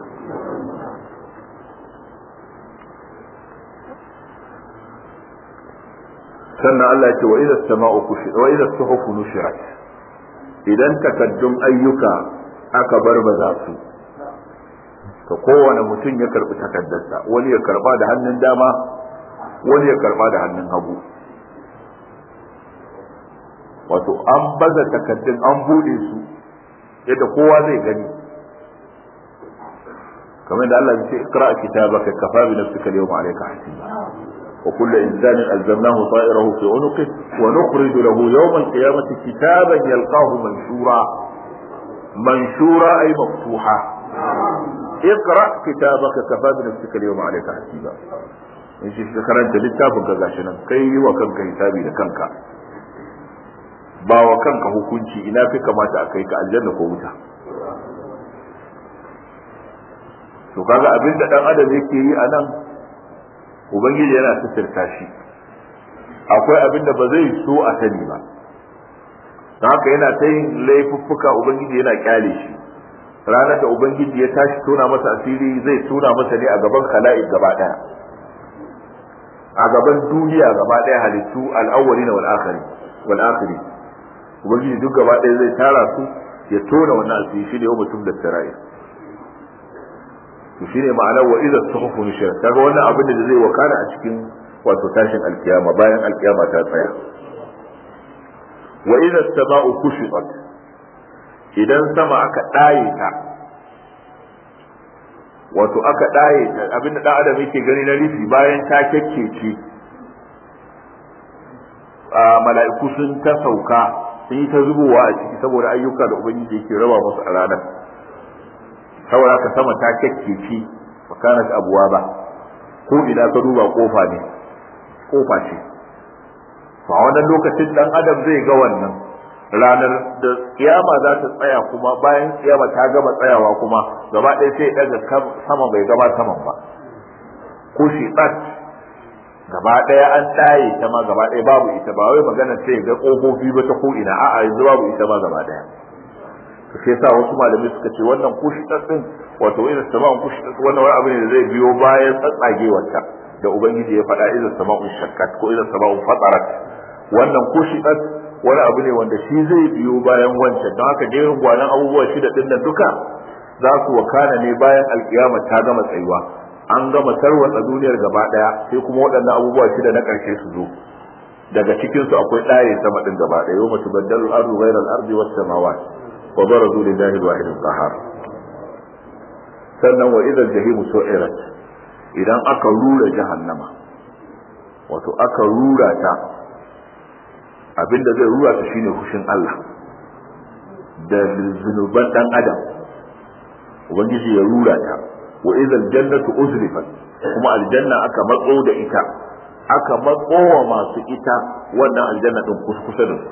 sannan Allah ya ce wa idza sama'u kushirat wa idza suhufu nushirat idan takaddun ayyuka aka barbaza su to kowane mutum ya karbi takaddarsa wani ya karba da hannun dama wani ya karba da hannun hagu wato an baza takaddun an bude su yadda kowa zai gani kamar da Allah ya ce ikra kitabaka kafa bi nafsika al-yawma alayka hasiba وكل إنسان ألزمناه طائره في عنقه ونخرج له يوم القيامة كتابا يلقاه منشورا منشورا أي مفتوحا اقرأ كتابك كفى بنفسك اليوم عليك حسيبا in shi ka karanta littafin ka gashi nan kai yi wa kanka hisabi da kanka ba wa kanka hukunci ina fi kamata a kai ka aljanna ko wuta to kaga abin da dan adam yake yi a nan ubangiji yana sitirta shi akwai abin da ba zai so a sani ba don haka yana ta yin laifuffuka ubangiji yana kyale shi ranar da ubangiji ya tashi tona masa asiri zai tona masa ne a gaban khala'i gaba daya a gaban duniya gaba daya halittu al'awwalina wal akhiri wal akhiri ubangiji duk gaba daya zai tara su ya tona wannan asiri shi ne yau mutum da sara'i to shine ma'anar wa idza suhufu nushirat kaga wannan abin da zai wakana a cikin wato tashin alkiyama bayan alkiyama ta tsaya wa idza sama'u kushitat idan sama aka daye ta wato aka daye ta abin da dan adam yake gani na rufi bayan ta kekkece mala'iku sun ta sauka sun yi ta zubowa a ciki saboda ayyuka da ubangiji yake raba musu a ranar saboda ka sama ta kyakkeci fakanat abuwa ba ko ina ka duba kofa ne kofa ce a wannan lokacin dan adam zai ga wannan ranar da kiyama za ta tsaya kuma bayan kiyama ta gama tsayawa kuma gaba ɗaya sai daga sama bai gaba saman ba ko shi tsat gaba ɗaya an tsaye ta ma gaba ɗaya babu ita ba wai magana sai ga ƙofofi ba ta ko ina a'a yanzu babu ita ma gaba ɗaya to sai sa wasu malamai suka ce wannan kushi din wato irin sama'un kushi wannan wani abu ne da zai biyo bayan tsatsagewarta da ubangiji ya faɗa irin sama'un shakkat ko irin sama'un fatarat wannan kushi din wani abu ne wanda shi zai biyo bayan wancan don haka jerin gwanan abubuwa shida din nan duka za su wakana ne bayan alkiyama ta gama tsayuwa an gama tarwatsa duniyar gaba daya sai kuma waɗannan abubuwa shida na ƙarshe su zo daga cikin su akwai ɗaye sama din gaba daya yau mutu baddalu ardu ghayra al-ardi was samawati وبرزوا لله الواحد القهار sannan wa idan jahimu su'irat idan aka rura jahannama wato aka rura ta abinda zai rura ta shine hushin Allah da zunuban dan adam ubangiji ya rura ta wa idan jannatu uzlifat kuma aljanna aka matso da ita aka matso wa masu ita wannan aljanna din kusa da su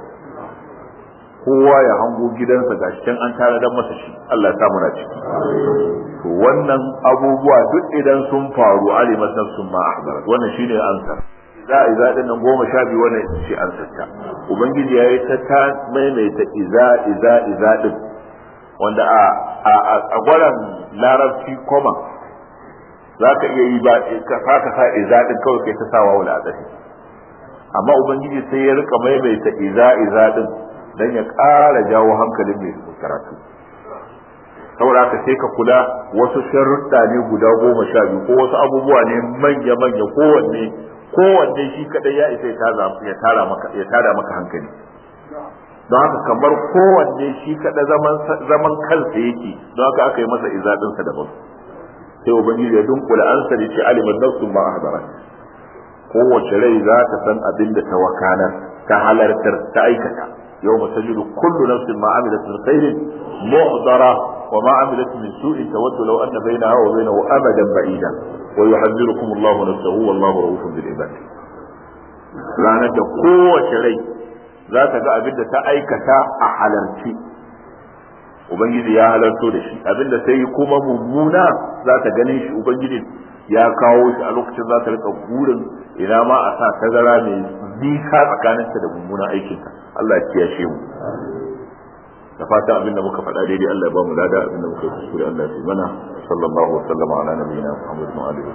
kowa ya hango gidansa gashi can an tare dan masa shi Allah ya samu na ciki to wannan abubuwa duk idan sun faru alimat nafsun ma ahdarat wannan shine ansar za a iza din nan goma sha biyu wannan ita ce ansar ta ubangiji yayi ta ta maimaita iza iza iza din wanda a a a gwaran larabci koma za ka iya yi ba ka sa ka sa iza din kawai kai ta sawa wala adadi amma ubangiji sai ya rika maimaita iza iza din dan ya ƙara jawo hankalin mai karatu saboda haka sai ka kula wasu sharruɗa ne guda goma sha biyu ko wasu abubuwa ne manya manya kowanne kowanne shi kadai ya isa ya tara maka ya tada maka hankali don haka kamar kowanne shi kada zaman zaman kansa yake don haka aka yi masa izadin sa daban sai ubangiji ya dunkula ansa da ce aliman nafsun ma ahdarat kowace rai za ta san abin da ta wakanar ta halartar ta aikata يوم تجد كل نفس ما عملت من خير محضرة وما عملت من سوء تود لو أن بينها وبينه أمدا بعيدا ويحذركم الله نفسه والله رؤوف بالعباد ranar da kowace rai za ta ga abin da ta aikata a halarci ubangiji ya halarto da shi abin da ta yi kuma mummuna za ta ganin shi ubangiji ya kawo shi a lokacin za ta rika burin ina ma a sa tazara mai nisa tsakaninta da mummunan aikinta Allah ya kiyashe mu da fatan abin da muka faɗa daidai Allah ya ba mu lada abin da muka yi kuskure Allah ya mana sallallahu alaihi wasallam ala nabiyina Muhammad wa alihi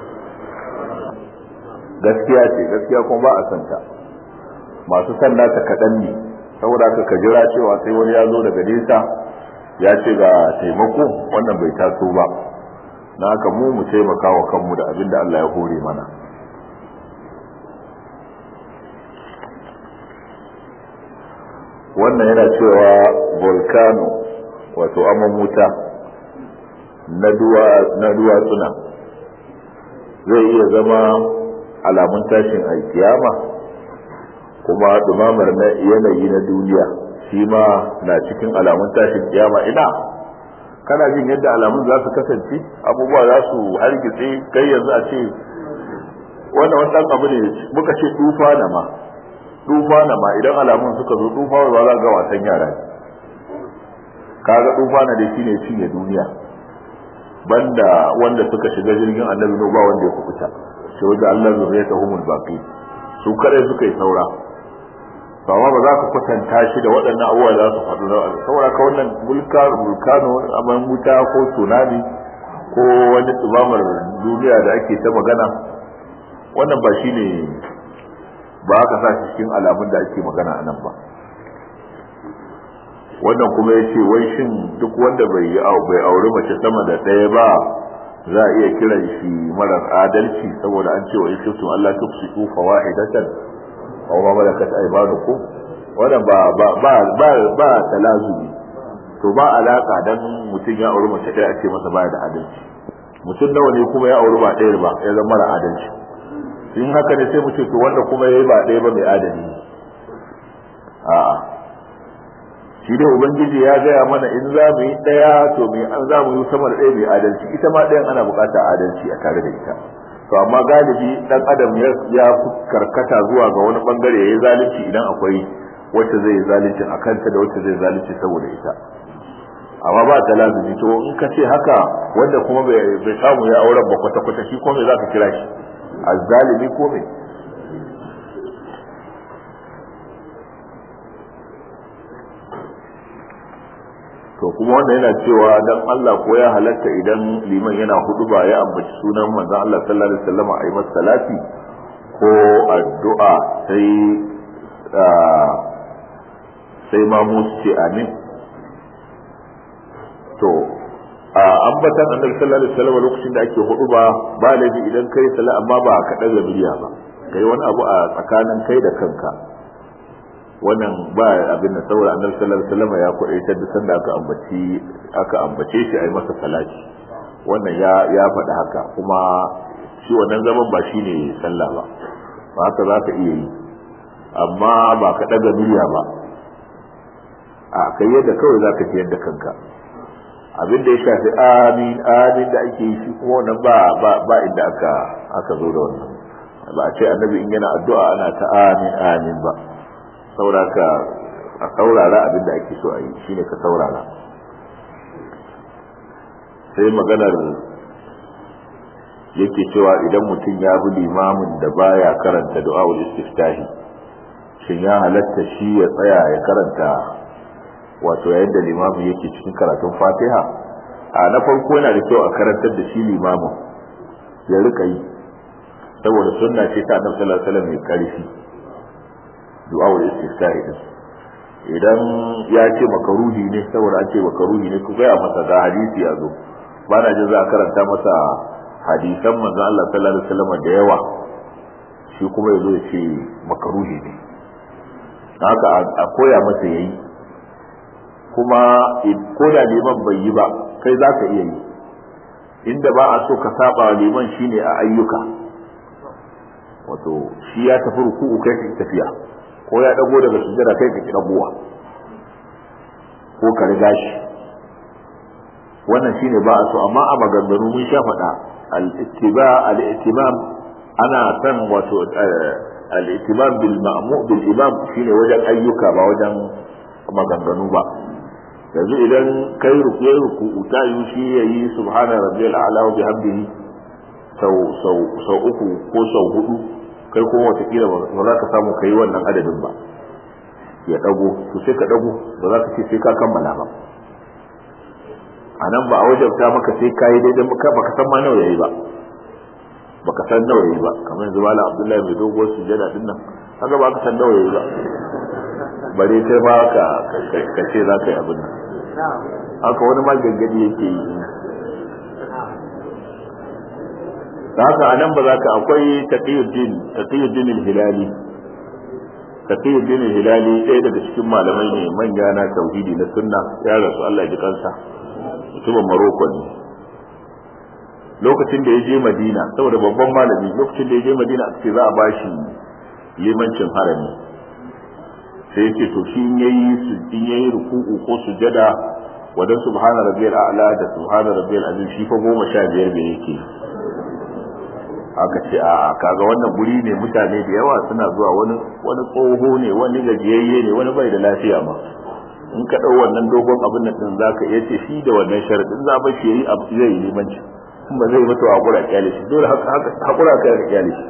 gaskiya ce gaskiya kuma ba a san ta masu san nata kaɗan ne saboda ka jira cewa sai wani ya zo daga nesa ya ce ga taimako wannan bai taso ba na haka mu mu taimaka wa kanmu da abin da Allah ya hore mana wannan yana cewa volcano wato aman wuta na duwatsuna zai iya zama alamun tashin alkiyama kuma dumamar na yanayi na duniya shi ma na cikin alamun tashin kiyama ina kana jin yadda alamun za su kasance abubuwa za su hargitse kai yanzu a ce wannan wani abu ne muka ce tufa na ma tufa na ma idan alamun suka zo tufa ba za ga wasan yara kaga tufa na dai shine cinye duniya banda wanda suka shiga jirgin annabi no ba wanda ya kubuta sai wanda Allah zuriyata humul baqi su kare suka yi saura to amma ba za ka kwatanta shi da waɗannan abubuwa za su faɗu da saboda ka wannan vulkano aman wuta ko tsunami ko wani tsumamar duniya da ake ta magana wannan ba shi ne ba aka sa shi cikin alamun da ake magana a nan ba wannan kuma ya ce wai shin duk wanda bai yi bai auri mace sama da ɗaya ba za a iya kiran shi marar adalci saboda an ce wa in kuntum Allah tufsiku fawahidatan aw ma malakat aymanukum wannan ba ba ba ba ba talazumi to ba alaka dan mutum ya auri mace ɗaya ake masa baya da adalci mutum nawa ne kuma ya auri ba ɗaya ba ya zama mara adalci in haka ne sai mu ce to wanda kuma yayi ba ɗaya ba mai adali a'a shi dai ubangiji ya gaya mana in za mu yi ɗaya to mai an za mu yi sama da ɗaya mai adalci ita ma ɗayan ana buƙatar adalci a tare da ita to amma galibi ɗan adam ya fi karkata zuwa ga wani bangare ya yi zalunci idan akwai wacce zai yi zalunci a kanta da wacce zai zalunci saboda ita amma ba ta lazumi to in ka ce haka wanda kuma bai samu ya auren ba kwata-kwata shi ko me za ka kira shi azzalimi ko me to kuma wanda yana cewa dan Allah ko ya halatta idan liman yana hudu ba ya ambaci sunan manzon Allah sallallahu alaihi wasallam a yi masa salati ko addu'a sai sai ma mu ce amin to a ambatan annabi sallallahu alaihi wasallam lokacin da ake hudu ba ba laifi idan kai sala amma ba ka daga miliya ba kai wani abu a tsakanin kai da kanka wannan ba abin da saboda annabi sallallahu alaihi wasallam ya kuɗaitar da sanda aka ambaci aka ambace shi a yi masa salati wannan ya ya faɗi haka kuma shi wannan zaman ba shine sallah ba ba haka za ka iya yi amma ba ka ɗaga miliya ba a kai yadda kawai za ka ji yadda kanka abin da ya shafi amin amin da ake yi shi kuma wannan ba ba ba inda aka aka zo da wannan ba a ce annabi in yana addu'a ana ta amin amin ba sauraka a saurara abin da ake so a yi shine ka saurara sai maganar yake cewa idan mutum ya bi limamin da baya karanta du'a'ul istiftahi shin ya halatta shi ya tsaya ya karanta wato yayin da limamin yake cikin karatun fatiha a na farko yana da kyau a karantar da shi limamin ya rika yi saboda sunna ce ta annabi sallallahu alaihi wasallam mai karfi du'a'ul istiftahi din idan ya ce makaruhi ne saboda an ce makaruhi ne ku gaya masa ga hadisi ya zo ba na jin za a karanta masa hadisan manzon Allah sallallahu alaihi wasallam da yawa shi kuma ya zo ya ce makaruhi ne haka a koya masa yayi kuma ko da liman bai yi ba kai za ka iya yi inda ba a so ka saba wa liman shine a ayyuka wato shi ya tafi ruku'u kai ka tafiya ko ya dago daga sujjada kai ka dagowa ko ka riga shi wannan shine ba a so amma a maganganu mun sha faɗa al-ittiba al-ittimam ana san wato al-ittimam bil ma'mu bil imam shine wajen ayyuka ba wajen maganganu ba yanzu idan kai rukuye ruku'u ta yi shi yayi subhana rabbiyal a'la wa bihamdihi sau sau sau uku ko sau hudu kai kuma watakila ba za ka samu kai wannan adadin ba ya dago to sai ka dago ba za ka ce sai ka kammala ba a nan ba a wajabta maka sai ka yi daidai maka baka san ma nawa yayi ba baka san nawa yayi ba kamar yanzu malam abdullahi mai doguwar sujada din nan haka ba ka san nawa yayi ba bare sai ba ka ka ce za ka yi abin nan haka wani ma gaggadi yake yi da haka a nan ba za ka akwai taqiyuddin taqiyuddin al-hilali taqiyuddin al-hilali ɗaya daga cikin malamai ne manya na tauhidi na sunna ya rasu Allah ya ji kansa mutumin Morocco ne lokacin da ya je Madina saboda babban malami lokacin da ya je Madina a ce za a bashi limancin harami sai ya ce to shi in yayi su in yayi ruku'u ko sujada wadan subhana rabbiyal a'la da subhana rabbiyal azim shi fa goma sha biyar bai yake aka ce a kaga wannan guri ne mutane da yawa suna zuwa wani wani tsoho ne wani gajiyayye ne wani bai da lafiya ma in ka dau wannan dogon abin nan din zaka iya ce shi da wannan sharadin za ba shi yayi abu zai yi limanci kuma zai mutu a hakura kyale shi dole haka hakura ka da kyale shi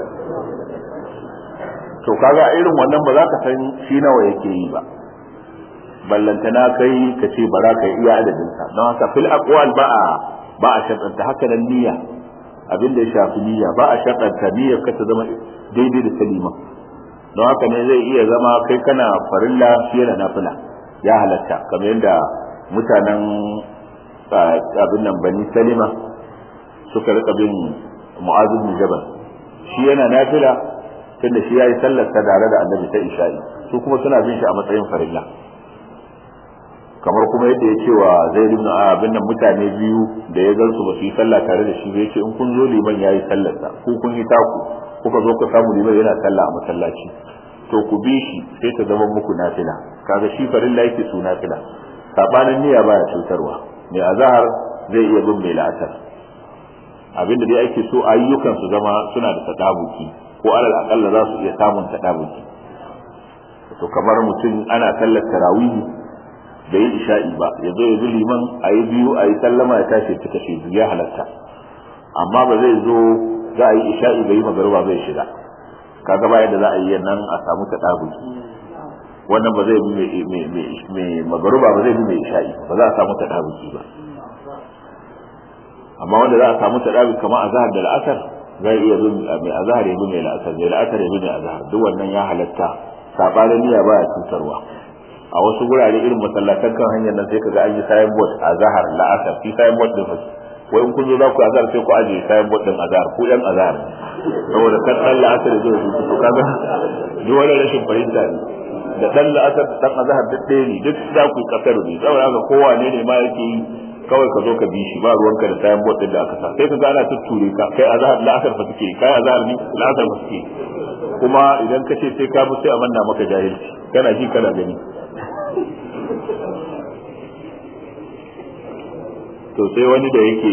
to kaga irin wannan ba za ka san shi nawa yake yi ba ballantana kai ka ce bara ka iya adadin sa don haka fil aqwal ba a ba a shartanta haka nan niyya abin da ya shafi niyya ba a shartanta niyyar ka ta zama daidai da salima don haka ne zai iya zama kai kana farilla fiye da nafila ya halatta kamar yadda mutanen abin nan bani salima suka rika bin mu'azu bin jabal shi yana nafila tunda shi yayi sallar ta tare da annabi ta isha'i su kuma suna bin shi a matsayin farilla kamar kuma yadda ya ce wa zaid ibn abin nan mutane biyu da ya gansu ba su yi sallah tare da shi ba yace in kun zo liman yayi sallar sa ku kun yi taku kuka zo ku samu liman yana sallah a masallaci to ku bi shi sai ta zama muku nafila kaga shi farilla yake su nafila sabanin niyya baya cutarwa mai azhar zai iya bin mai la'asar abinda dai ake so ayyukan su zama suna da tadabuki ko alal akalla za su iya samun tadabuki to kamar mutum ana sallar tarawih bai yi isha'i ba ya zo ya bi liman a yi biyu a yi sallama ya tashi ta kashe biyu ya halatta amma ba zai zo za a yi isha'i bai yi magaruba bai shiga kaga ba yadda za a yi nan a samu tadabuki wannan ba zai bi mai magaruba ba zai bi mai isha'i ba za a samu tadabuki ba amma wanda za a samu tadabuki kamar azhar da al'asar zai iya bin mai azhar ya bi mai la'asar mai la'asar ya bi mai azhar duk wannan ya halatta sabanin niyya baya cutarwa a wasu gurare irin masallatan kan hanyar nan sai kaga an yi sayan bot azhar la'asar fi sayan bot din fasu wai in kun zo za ku azhar sai ku aje sayan bot din azhar ku yan azhar saboda kan dan la'asar ya zo ya to kaga duk wani rashin fahimta ne da dan la'asar da dan azhar duk ɗaya ne duk za ku kasar ne saboda haka kowane ne ma yake yi kawai ka zo ka bi shi ba ruwanka da sayan bot din da aka sa sai ka ga ana tutture ka kai azhar la'asar fa suke kai azhar ne la'asar fa suke kuma idan ka ce sai ka bi sai a manna maka jahilci kana ji kana gani to sai wani da yake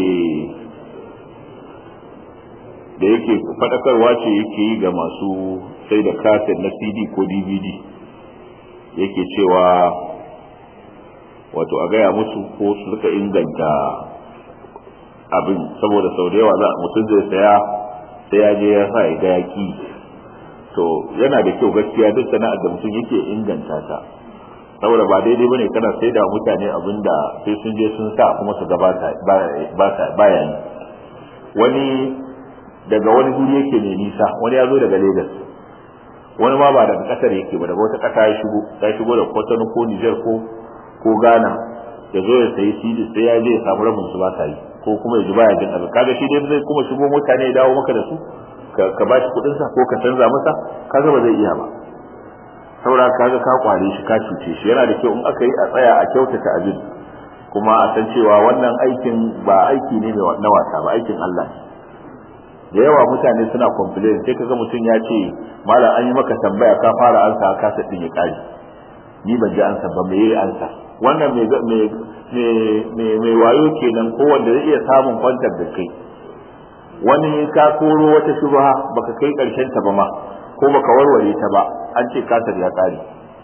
da yake fadakarwa ce yake yi ga masu sai da kaset na cd ko dvd yake cewa wato a gaya musu ko su suka inganta abin saboda sau da yawa za mutum zai saya sai ya je ya sa ya ga yaki to yana da kyau gaskiya duk sana'ar da mutum yake inganta ta saboda ba daidai bane kana sai da mutane abin da sai sun je sun sa kuma su ga baya yi wani daga wani guri yake mai nisa wani ya zo daga Lagos wani ma ba daga kasar yake ba daga wata kasa ya shigo ya shigo da Kotono ko Niger ko ko Ghana ya zo ya sayi CD sai ya je ya samu rabin su ba sa yi ko kuma ya ji baya jin abin kaga shi dai zai kuma shigo mutane ya dawo maka da su ka ba shi kudin sa ko ka canza masa kaga ba zai iya ba saboda kaga ka kware shi ka cuce shi yana da kyau in aka yi a tsaya a kyautata abin kuma a san cewa wannan aikin ba aiki ne na wasa ba aikin Allah ne da yawa mutane suna complain sai kaga mutum ya ce malam an yi maka tambaya ka fara ansa ka sa din ya kare ni ban ji ansa ba me yayi ansa wannan me me me wayo kenan ko wanda zai iya samun kwantar da kai wani ka koro wata shubha baka kai karshen ta ba ma ko baka warware ta ba an ce kasar ya kare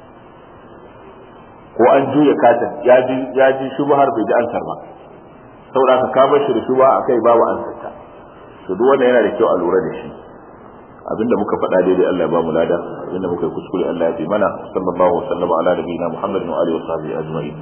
ko an juya kasar ya ji ya ji shubhar bai ji ansar ba saboda ka ka bar shi da shubha akai babu ansar ta to duk wanda yana da kyau a lura da shi abinda muka faɗa daidai Allah ya ba mu lada abinda muka yi kuskure Allah ya fi mana sallallahu alaihi wa sallam ala nabiyina Muhammadin wa alihi wa sahbihi ajma'in